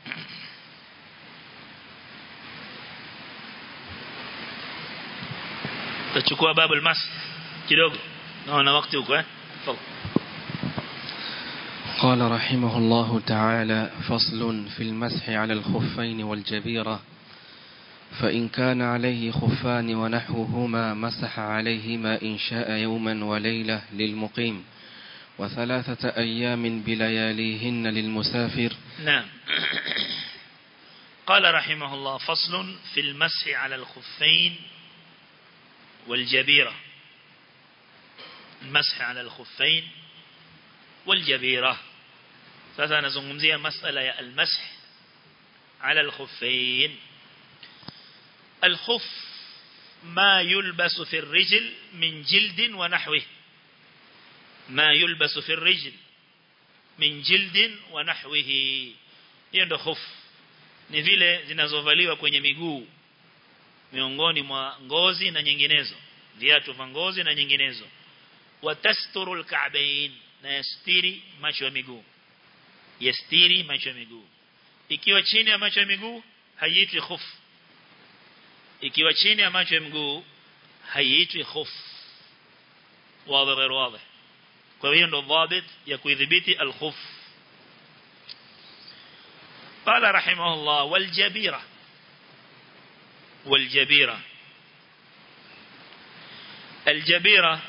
tachukua babu almas kidogo naona wakati huko eh قال رحمه الله تعالى فصل في المسح على الخفين والجبيرة فإن كان عليه خفان ونحوهما مسح عليهما إن شاء يوما وليلة للمقيم وثلاثة أيام بلياليهن للمسافر نعم قال رحمه الله فصل في المسح على الخفين والجبيرة المسح على الخفين والجبيرة sasa nazungumzia masala ya almash ala alkhuffain alkhuff ma yulbasu fi arrijl min jildin wa nahwihi ma yulbasu fi arrijl min jildin wa nahwihi hiyo ndo khuff ni vile zinazovaliwa kwenye miguu miongoni mwa ngozi na nyinginezo viatu vya ngozi na nyinginezo watasturu alka'bain na yastiri macho ya miguu yastiri macho ya miguu ikiwa chini ya macho ya miguu haiitwi khuf ikiwa chini ya macho ya miguu haiitwi khuf wazi غير واضح kwa hiyo ndo dhabit ya kuidhibiti al-khuf قال رحمه الله والجبيرة والجبيرة الجبيرة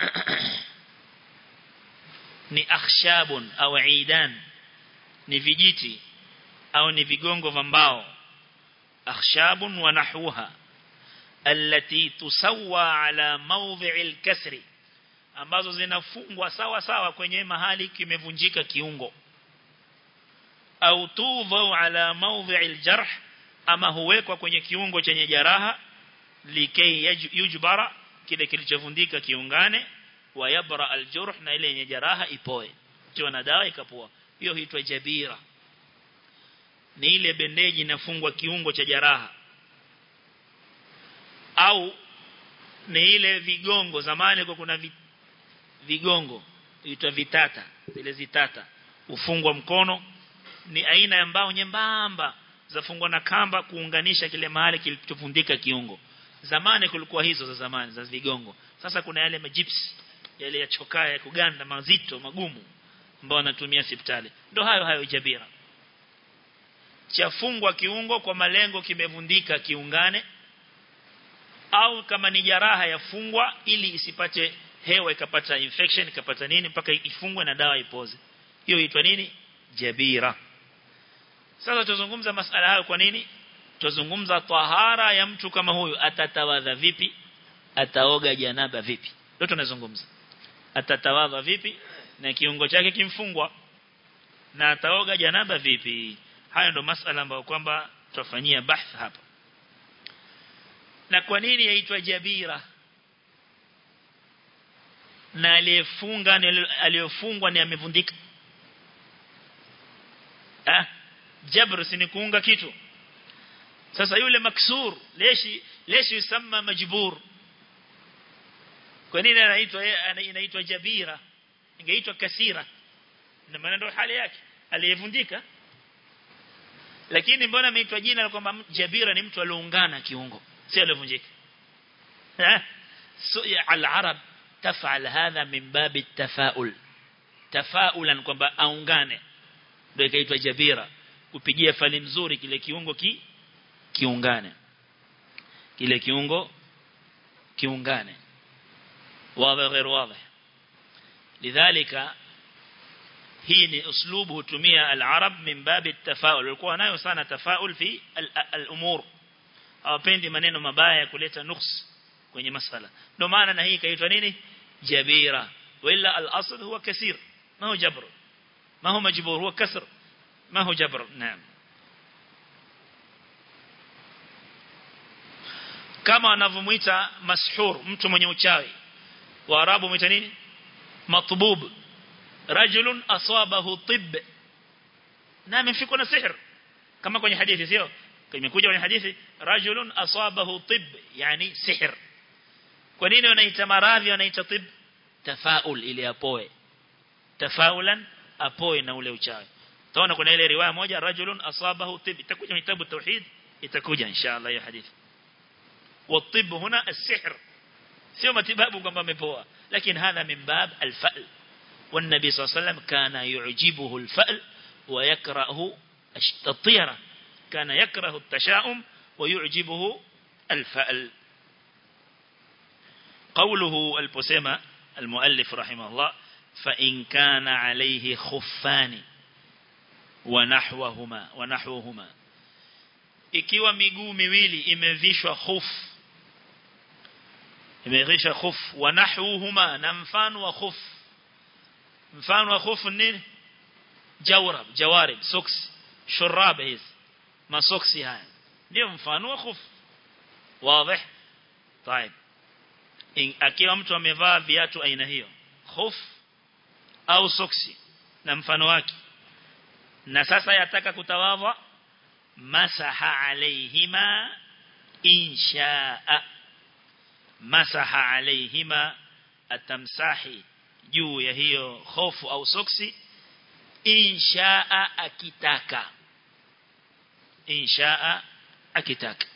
ni akhshabun au aidan ni vijiti au ni vigongo vya mbao akhshabun wa nahwaha allati tusawwa ala mawdhi'i al-kasri ambazo zinafungwa sawa sawa kwenye mahali kimevunjika kiungo au tudhau ala mawdhi'i al-jarh ama huwekwa kwenye kiungo chenye jaraha likay yujbara kile kilichovundika kiungane wa yabra aljurh na ile yenye jaraha ipoe kiwa na dawa ikapoa hiyo huitwa jabira ni ile bendeji inafungwa kiungo cha jaraha au ni ile vigongo zamani kwa kuna vigongo huitwa vitata zile zitata ufungwa mkono ni aina ya mbao nyembamba zafungwa na kamba kuunganisha kile mahali kilichovundika kiungo zamani kulikuwa hizo za zamani za vigongo sasa kuna yale majipsi yale ya chokaa ya kuganda mazito magumu ambao wanatumia hospitali ndo hayo hayo jabira chafungwa kiungo kwa malengo kimevundika kiungane au kama ni jaraha yafungwa ili isipate hewa ikapata infection ikapata nini mpaka ifungwe na dawa ipoze hiyo huitwa nini jabira sasa tuzungumza masala hayo kwa nini tuzungumza tahara ya mtu kama huyu atatawadha vipi ataoga janaba vipi ndio tunazungumza atatawadha vipi na kiungo chake kimfungwa na ataoga janaba vipi haya ndo masala ambayo kwamba tutafanyia bahth hapa na kwa nini yaitwa jabira na aliyefunga aliyofungwa ni amevundika ah jabr si ni kuunga kitu sasa yule maksur leshi leshi yusamma majbur kwa nini anaitwa inaitwa jabira ingeitwa kasira na maana ndio hali yake aliyevundika lakini mbona ameitwa jina la kwamba jabira ni mtu aliungana kiungo si aliyevunjika eh so al-arab tafal hadha min bab at-tafaul tafaulan kwamba aungane ndio ikaitwa jabira kupigia fali mzuri kile kiungo ki kiungane kile kiungo kiungane واضح غير واضح لذلك hii ni uslubu hutumia al-arab min bab at-tafaul walikuwa nayo sana tafaul fi al-umur hawapendi maneno mabaya ya kuleta nuks kwenye masala ndio maana na hii kaitwa nini jabira wala al-asl huwa kasir ma huwa jabr ma huwa majbur huwa kasr ma huwa jabr naam kama wanavyomuita mashhur mtu mwenye uchawi waarabu muita nini matbub rajulun asabahu tibb na amefikwa na sihr kama kwenye hadithi sio imekuja kwenye hadithi rajulun asabahu tibb yani sihr kwa nini wanaita maradhi wanaita tibb tafaul ili apoe tafaulan apoe na ule uchawi taona kuna ile riwaya moja rajulun asabahu tibb itakuja kwenye kitabu tauhid itakuja inshallah hiyo hadithi والطب هنا السحر sio matibabu kwamba amepoa lakini hadha min bab al-fa'l والنبي صلى الله عليه وسلم كان يعجبه الفأل ويكره الطيرة كان يكره التشاؤم ويعجبه الفأل قوله البسيمة المؤلف رحمه الله فإن كان عليه خفان ونحوهما ونحوهما ikiwa miguu miwili imevishwa khuf imevishwa khuf wa nahwuhuma na mfano wa khuf mfano wa khuf nini jawrab jawarib socks shurab hizi masoksi haya ndio mfano wa khuf wazi طيب akiwa mtu amevaa viatu aina hiyo khuf au soksi na mfano wake na sasa yataka kutawadha masaha alaihima inshaa masaha alaihima atamsahi juu ya hiyo hofu au soksi inshaa akitaka inshaa akitaka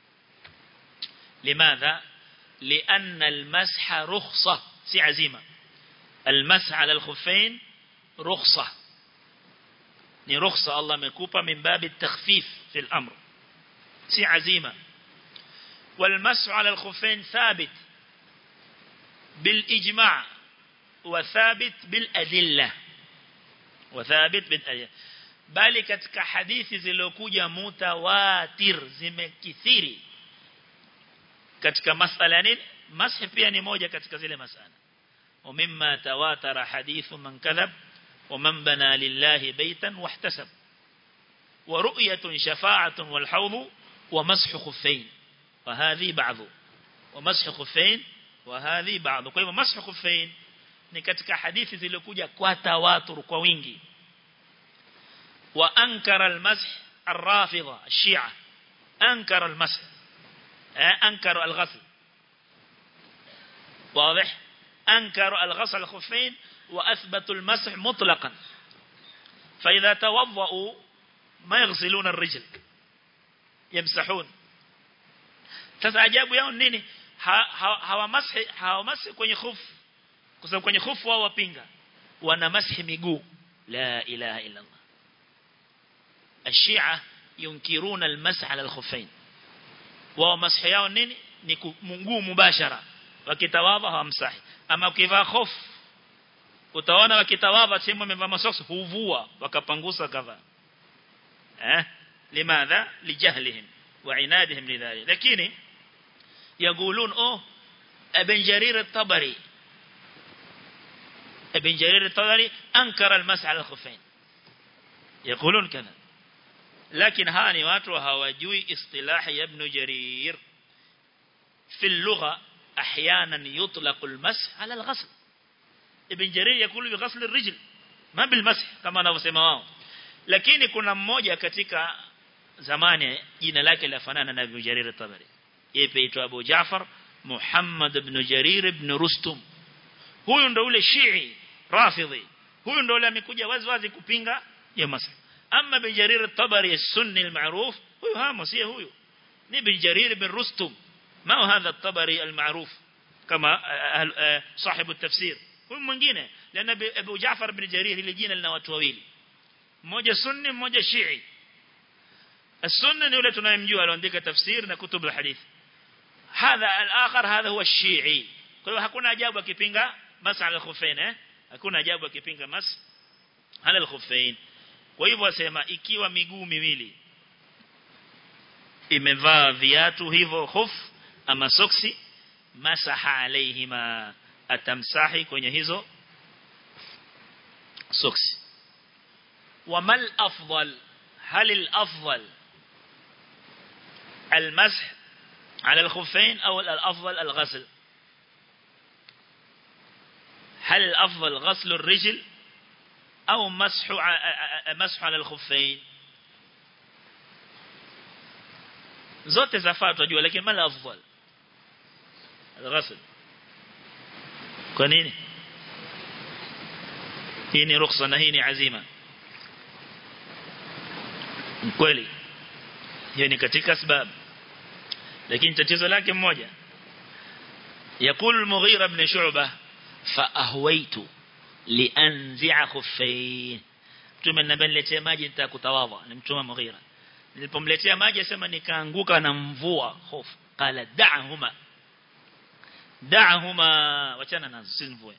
لماذا لأن المسح رخصة سي عزيمة المسح على الخفين رخصة ni rukhsa Allah amekupa min babi takhfif fi al-amr si azima wal mas'u 'ala al-khuffayn thabit bil ijma' wa thabit bil adilla wa thabit bil adilla bali katika hadithi zilizokuja mutawatir zimekithiri katika masala nini mashi pia ni moja katika zile masala ومما تواتر حديث من كذب ومن بنى لله بيتا واحتسب ورؤية شفاعة والحوض ومسح خفين وهذه بعض ومسح خفين وهذه بعض kwa hivyo مسح خفين ni katika hadithi zilizokuja kwa tawatur kwa wingi wa ankara almasah الرافضه الشيعه انكر المسح انكر الغسل واضح انكر الغسل الخفين وأثبتوا المسح مطلقا فإذا توضأوا ما يغسلون الرجل يمسحون sasa ajabu yao nini hawamashi hawamashi kwenye khufu kwa sababu kwenye khufu wao wapinga wana mashi miguu la ilaha illa Allah الشيعة ينكرون المسح على الخفين wao mashi yao nini ni mguu mubashara wakitawadha hawamsahi ama ukivaa khufu utaona wakitawadha sehemu wamevaa masoksi huvua wakapangusa kadha eh limadha lijahlihim wa inadihim lidhalik lakini يقولون اوه ابن جرير الطبري ابن جرير الطبري انكر المسح على الخفين يقولون كذا lakini hawa ni watu hawajui istilahi ya ibn jarir في اللغة أحيانا يطلق المسح على الغسل ابن جرير يقول بغسل الرجل ما بالمسح كما نفسما wao lakini kuna mmoja katika zamani jina lake lafanana na Ibn Jarir at-Tabari yeye aitwa Abu Jaafar Muhammad ibn Jarir ibn Rustum huyu ndo ule Shii Rafidhi huyu ndo ule amekuja wazi wazi kupinga ya masah ama Ibn Jarir at-Tabari as-Sunni al-ma'ruf huyu hamo si huyu ni Ibn Jarir ibn Rustum ما هو هذا الطبري المعروف كما صاحب التفسير هو mwingine لان ابو جعفر بن جرير ile jina lina watu wawili mmoja sunni mmoja shii السنه ni yule tunayemjua aliandika tafsir na kutub alhadith hadha al-akhar hadha huwa shii kwa hiyo hakuna ajabu akipinga masala al-khuffain eh hakuna ajabu akipinga mas ala al-khuffain kwa hivyo wasema ikiwa miguu miwili imevaa viatu hivyo khuf ama soksi masaha alaihima atamsahi kwenye hizo soksi wamal afdal hal الافضل المسح على الخفين او الافضل الغسل هل الافضل غسل الرجل او مسح مسح على الخفين zote zafaa tunajua lakini mala afdal الغسل kwa nini hii ni rukhsa na hii ni azima kweli hiyo ni katika sababu lakini tatizo lake mmoja يقول المغيرة بن شعبة فأهويت لأنزع خفين mtume nabaniletea maji nitakutawadha ni mtume Mughira nilipomletea maji asema nikaanguka na mvua hofu qala da'huma da'huma wachana nazo si mvua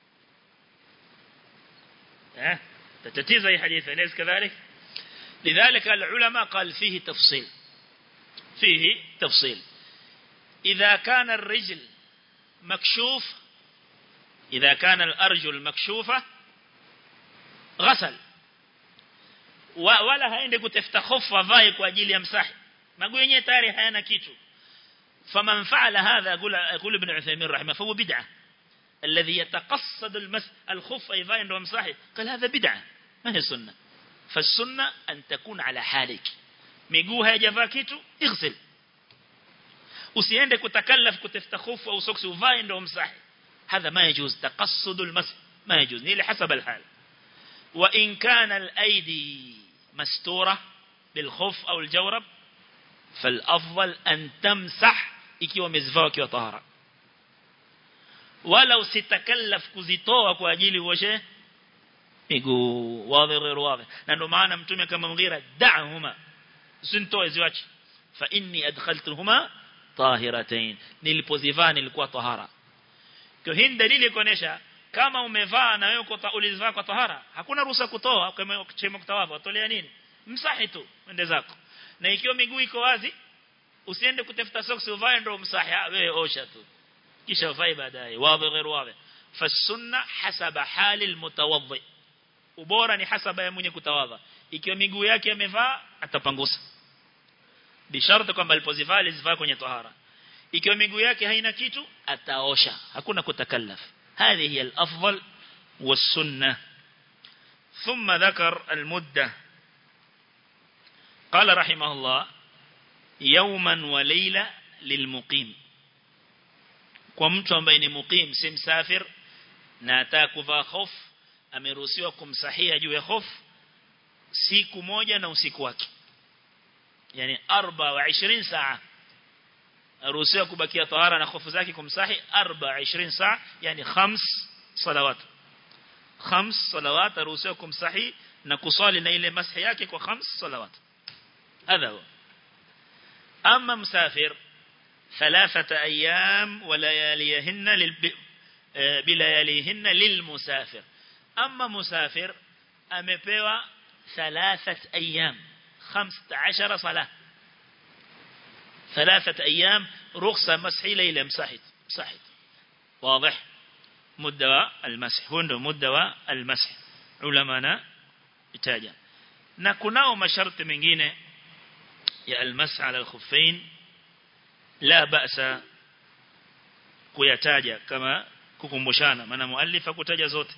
eh tatizo hii hadithi ليس كذلك لذلك العلماء قال فيه تفصيل فيه تفصيل إذا كان الرجل مكشوف إذا كان الأرجل مكشوفة غسل wala haende kutafuta hofu avae kwa ajili ya msahi maguu yenyewe tayari hayana kitu faman fa'ala hadha yaqul ibn Uthaymeen rahimah fa huwa bid'ah alladhi yataqassad almas alkhuf aivae ndo msahi قال هذا بدعه ما هي سنه فالسنه ان تكون على حالك miguu hayajavaa kitu ighsil usiende kutakallaf kutafuta hofu au soksi uvae ndo msahi هذا ما يجوز تقصد المسح ما يجوز ni حسب الحال وإن كان الأيدي مستورة بالخف أو الجورب فالأفضل أن تمسح ikiwa umezivaa ukiwa tahara wala usitakallaf kuzitoa kwa ajili uoshe miguu wazi غير واضح na ndio maana mtume kama mghira da'huma usintoe ziwache fa inni adkhaltuhuma tahiratayn nilipozivaa nilikuwa tahara kwa hii dalili kuonesha kama umevaa na wewe ulizivaa kwa tahara hakuna ruhusa kutoa kama chema kutawadha utolea nini msahi tu ende zako na ikiwa miguu iko wazi usiende kutafuta soksi uvae ndio msahi wewe osha tu kisha uvae baadaye wazi غير wazi fasunna hasaba hali almutawaddi ubora ni hasaba ya mwenye kutawadha ikiwa miguu yake amevaa atapangusa bisharti kwamba alipozivaa alizivaa kwenye tahara ikiwa miguu yake haina kitu ataosha hakuna kutakallaf هذه هي الأفضل والسنة ثم ذكر المدة قال رحمه الله يوما وليلة للمقيم kwa mtu ambaye ni muqim si msafir na ataka kuvaa hof ameruhusiwa kumsahia juu ya hof siku moja na usiku wake yani 24 saa aruhusiwa kubakia tahara na hofu zake kumsahi 24 saa yani khams salawat khams salawat aruhusiwa kumsahi na kusali na ile masahi yake kwa khams salawat هذا هو أما مسافر ثلاثة أيام ولياليهن للب... بلياليهن للمسافر أما مسافر أمبوا ثلاثة أيام خمسة عشر صلاة ثلاثة أيام رخصة مسح ليلة مسحت مسحت واضح مدة المسح هنا مدة المسح علمانا اتاجا na kunao masharti mengine ya almas'a ala alkhuffain la ba'sa kuyataja kama kukumbushana maana muallif hakutaja zote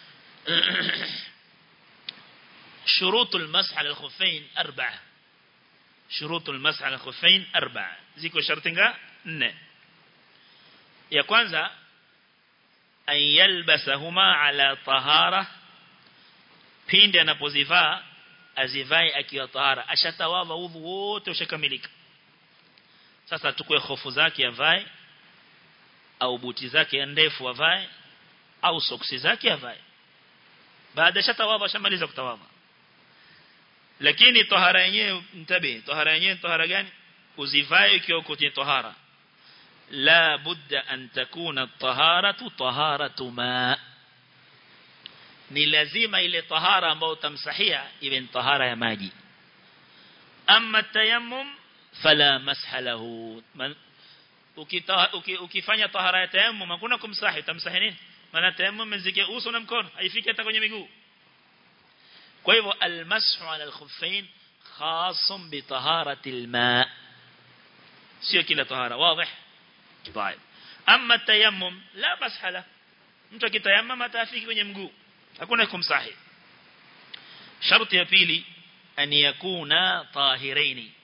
شروط المسح على الخفين أربعة شروط المسح على الخفين أربعة زيكو شرطنغا نne ya kwanza an yalbasahuma ala tahara pindi anapozivaa azivae akiwa tahara ashatawadha udhu wote ushakamilika sasa tukue hofu zake avae au buti zake ndefu avae au soksi zake avae baada shatawadha shamaliza kutawadha lakini tahara yenyewe mtabe tahara yenyewe tahara gani uzivae ukiwa kwenye tahara la budda an takuna taharatu taharatu ma ni lazima ile tahara ambayo utamsahia iwe ni tahara ya maji amma tayammum fala masha lahu ukifanya tahara ya tayammum hakuna kumsahi utamsahi nini maana tayammum mzike uso na mkono haifiki hata kwenye miguu kwa hivyo almashu ala alkhuffain khasun bi taharati alma sio kila tahara wazi طيب اما التيمم لا مسح له mtu akitayammam atafiki kwenye mguu hakuna kumsahi sharti ya pili an yakuna tahiraini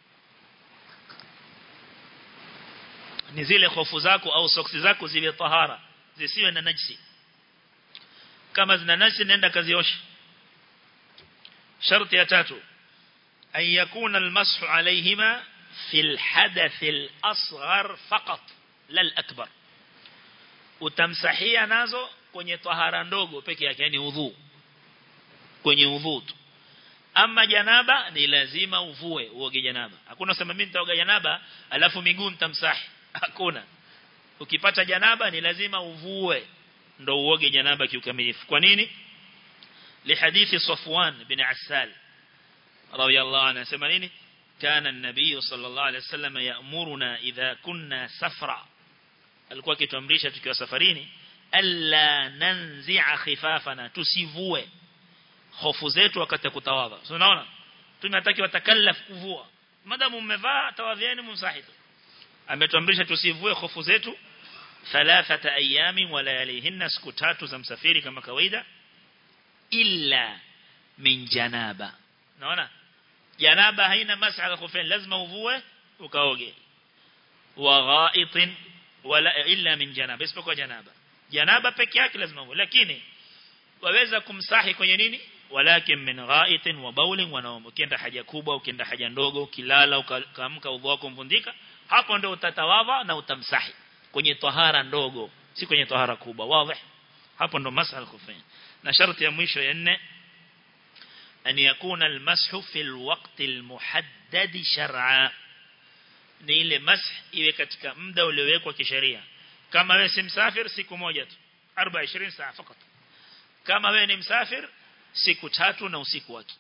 ni zile hofu zako au soksi zako ziwe tahara zisiwe na najisi kama zina najisi nenda kazioshe sharti ya tatu an yakuna almashu alayhima في الحدث الأصغر فقط لا الأكبر utamsahia nazo kwenye tahara ndogo peke yake yani udhu kwenye udhu tu ama janaba ni lazima uvue uoge janaba hakuna sema mimi nitaoga janaba alafu miguu nitamsahi hakuna ukipata janaba ni lazima uvue ndo uoge janaba kiukamilifu kwa nini lihadithi Safwan bin Assal radiyallahu anhu sema nini كان النبي صلى الله عليه وسلم يأمرنا إذا كنا سفرا alikuwa akituamrisha tukiwa safarini alla nanzi'a khifafana tusivue hofu zetu wakati kutawadha so unaona tunataki watakallaf kuvua madamu mmevaa tawadhieni mumsahitu ametuamrisha tusivue hofu zetu thalathata ayami wa layalihinna siku tatu za msafiri kama kawaida illa min janaba unaona janaba haina masala khufain lazima uvue ukaoge wa ghaitin wala illa min janaba isipokuwa janaba janaba peke yake lazima uvue lakini waweza kumsahi kwenye nini walakin min ghaitin wa bawlin wa nawm ukienda haja kubwa ukienda haja ndogo ukilala ukaamka udhu wako mvundika hapo ndio utatawadha na utamsahi kwenye tahara ndogo si kwenye tahara kubwa wazi hapo ndo masala khufain na sharti ya mwisho ya nne أن يكون المسح في الوقت المحدد شرعا ni ile mash iwe katika muda uliowekwa kisheria kama wewe si msafir siku moja tu 24 saa fakat kama wewe ni msafir siku tatu na usiku wake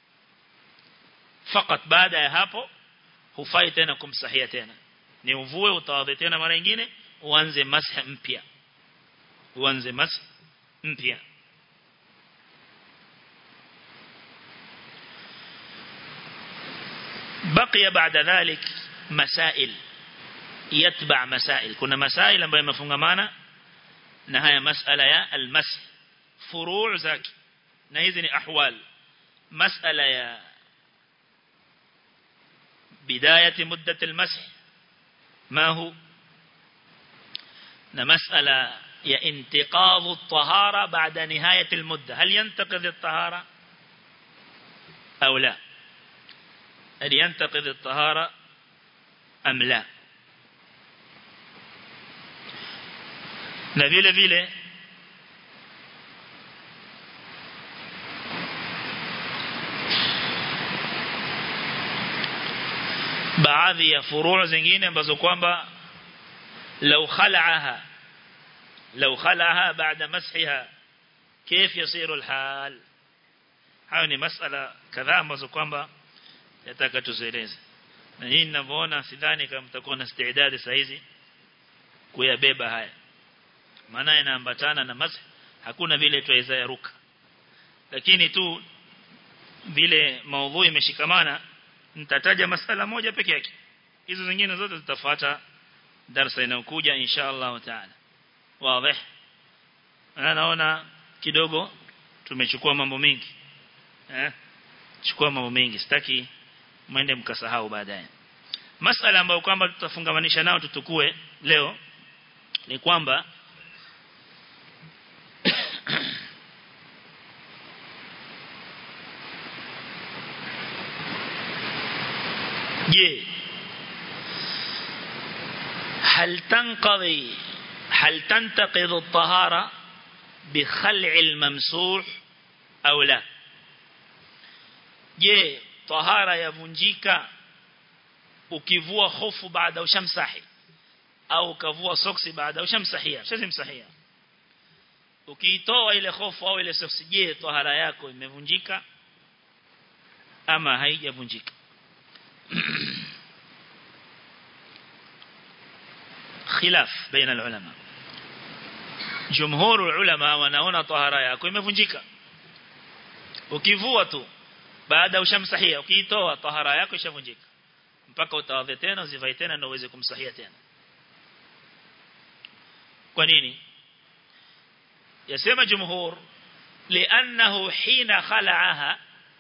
fakat baada ya hapo hufai tena kumsahia tena ni uvue utawadhi tena mara nyingine uanze mash mpya uanze mash mpya بقي بعد ذلك مسائل يتبع مسائل كنا مسائل ambayo yamefungamana na haya masala ya almasih furu' zake na hizi ni ahwal masala ya بداية مدة المسح ما هو مسألة يا انتقاض الطهارة بعد نهاية المدة هل ينتقض الطهارة أو لا هل ينتقض الطهارة أم لا na vile vile baadhi ya furuu zingine ambazo kwamba لو خلعها لو خلعها بعد مسحها كيف يصير الحال hayo ni masala kadhaa ambazo kwamba yataka tuzieleze na nyinyi ninavyoona sidhani kama mtakuwa na istidadi saa hizi kuyabeba haya maana inaambatana na masah hakuna vile tuweza yaruka lakini tu vile maudhui imeshikamana nitataja masala moja peke yake hizo zingine zote zitafuata darasa inayokuja insha Allah taala wazi na naona kidogo tumechukua mambo mengi eh chukua mambo mengi sitaki mwende mkasahau baadaye masala ambayo kwamba tutafungamanisha nao tutukue leo ni kwamba je هل تنقضي هل تنتقض الطهارة بخلع الممسوح أو لا je tahara yavunjika ukivua hofu baada ushamsahi au ukavua soksi baada ushamsahia shazimsahia ukiitoa ile hofu au ile soksi je tahara yako imevunjika ama haijavunjika خلاف بين العلماء جمهور العلماء wanaona tahara yako imevunjika ukivua tu baada ushamsahia ukiitoa tahara yako ishavunjika mpaka utawadhe tena uzivae tena ndio uweze kumsahia tena kwa nini yasema jumhur لانه حين خلعها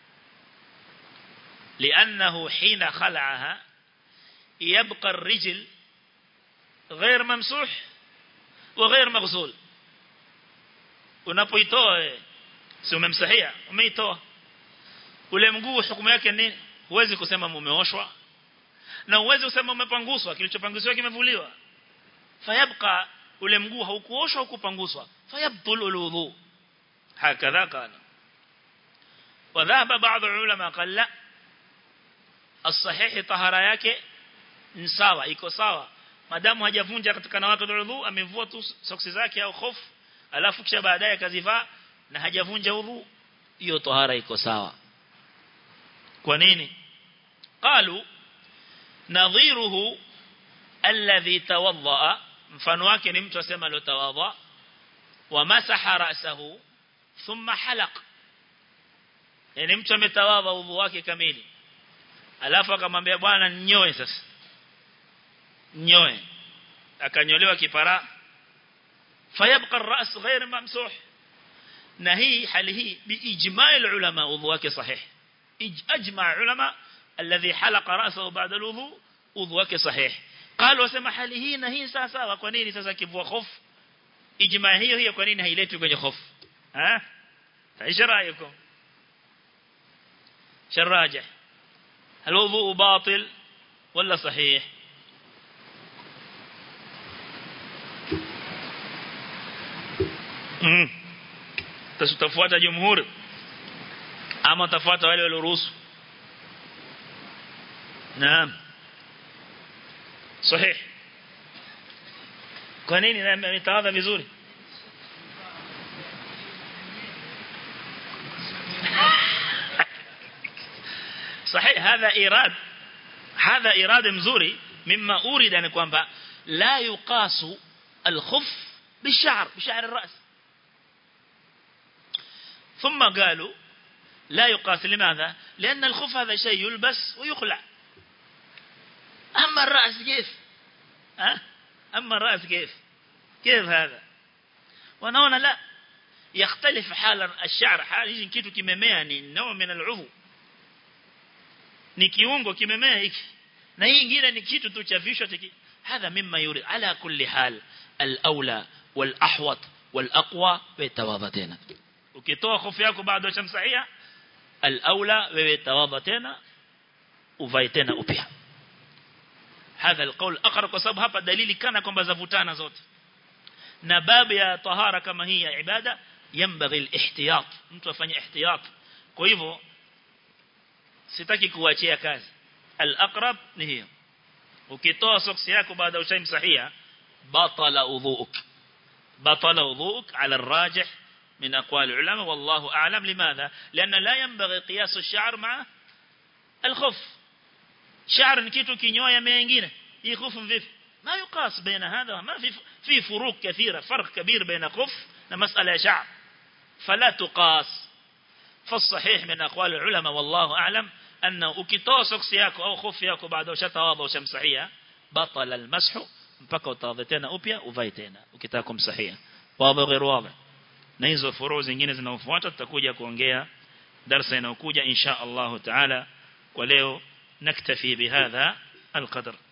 لانه حين خلعها يبقى الرجل غير ممسوح وغير مغسول unapoitoa si umemsahia umeitoa ule mguu hukumu yake nini huwezi kusema umeoshwa na huwezi kusema umepanguswa kilichopanguswa kimevuliwa fayabqa ule mguu haukuoshwa hukupanguswa fayabtul uludhu hakadha kana وذهب بعض العلماء قال لا الصحيح طهارة yake ni sawa iko sawa madamu hajavunja katika na watu udhu amevua tu soksi zake au khofu alafu kisha baadaye akazivaa na hajavunja udhu hiyo tahara iko sawa kwa nini qalu nadhiruhu alladhi tawadda mfano wake ni mtu asema alotawadha wa masaha ra'sahu thumma halaq yani mtu ametawadha udhu wake kamili alafu akamwambia bwana nyoe sasa nyoe akanyolewa kipara fayabqa ar-ra's ghayr mamsuh na hii hali hii biijma' ulama udhu wake sahih ajma' ulama alladhi halaqa ra'sahu ba'da al-wudu udhu wake sahih قالوا wasema hali hii na hii sawa sawa kwa nini sasa kivua hofu ijma hiyo hiyo kwa nini hailetwi kwenye hofu ha ايش رايكم شراجح هل الوضوء باطل ولا صحيح mm. tutafuata jumhuri ama tafuata wale walioruhusu naam sahih kwa nini ametawadha vizuri صحيح هذا إيراد هذا إيراد مزوري مما أورد أن كوانبا لا يقاس الخف بالشعر بشعر الرأس ثم قالوا لا يقاس لماذا لأن الخف هذا شيء يلبس ويخلع أما الرأس كيف أه؟ أما الرأس كيف كيف هذا ونونا لا يختلف حال الشعر حال يجي كيتو كممea ni نوع من العضو ni kiungo kimemea hiki na hii nyingine ni kitu tu cha vishwa tiki hadha mimma yuri ala kulli hal al-aula wal-ahwat wal-aqwa wetawadha tena ukitoa hofu yako baada ya shamsahia al-aula wewe tawadha tena uvae tena upya hadha al-qawl aqra kwa sababu hapa dalili kana kwamba zavutana zote na babu ya tahara kama hii ya ibada yambaghi al-ihtiyat mtu afanye ihtiyat kwa hivyo sitaki kuachia kazi al-aqrab ni hiyo ukitoa soksi yako baada ya ushaimsahia batala udhuuk batala udhuuk ala الراجح من اقوال العلماء والله اعلم لماذا لان لا ينبغي قياس الشعر مع الخف شعر ni kitu kinyoya mengine hii khufu vipi ما يقاس بين هذا ما في في فروق كثيره فرق كبير بين خف ومساله شعر فلا تقاس فالصحيح من أقوال العلماء والله أعلم أنه ukitoa soksi yako au khofi yako baada ushatawadha ushamsahia batala almashu mpaka utawadha tena upya uvae tena ukitaka kumsahia wazi غير واضح na hizo furu zingine zinaofuata tutakuja kuongea darasa inayokuja insha Allah taala kwa leo naktafi bihadha القدر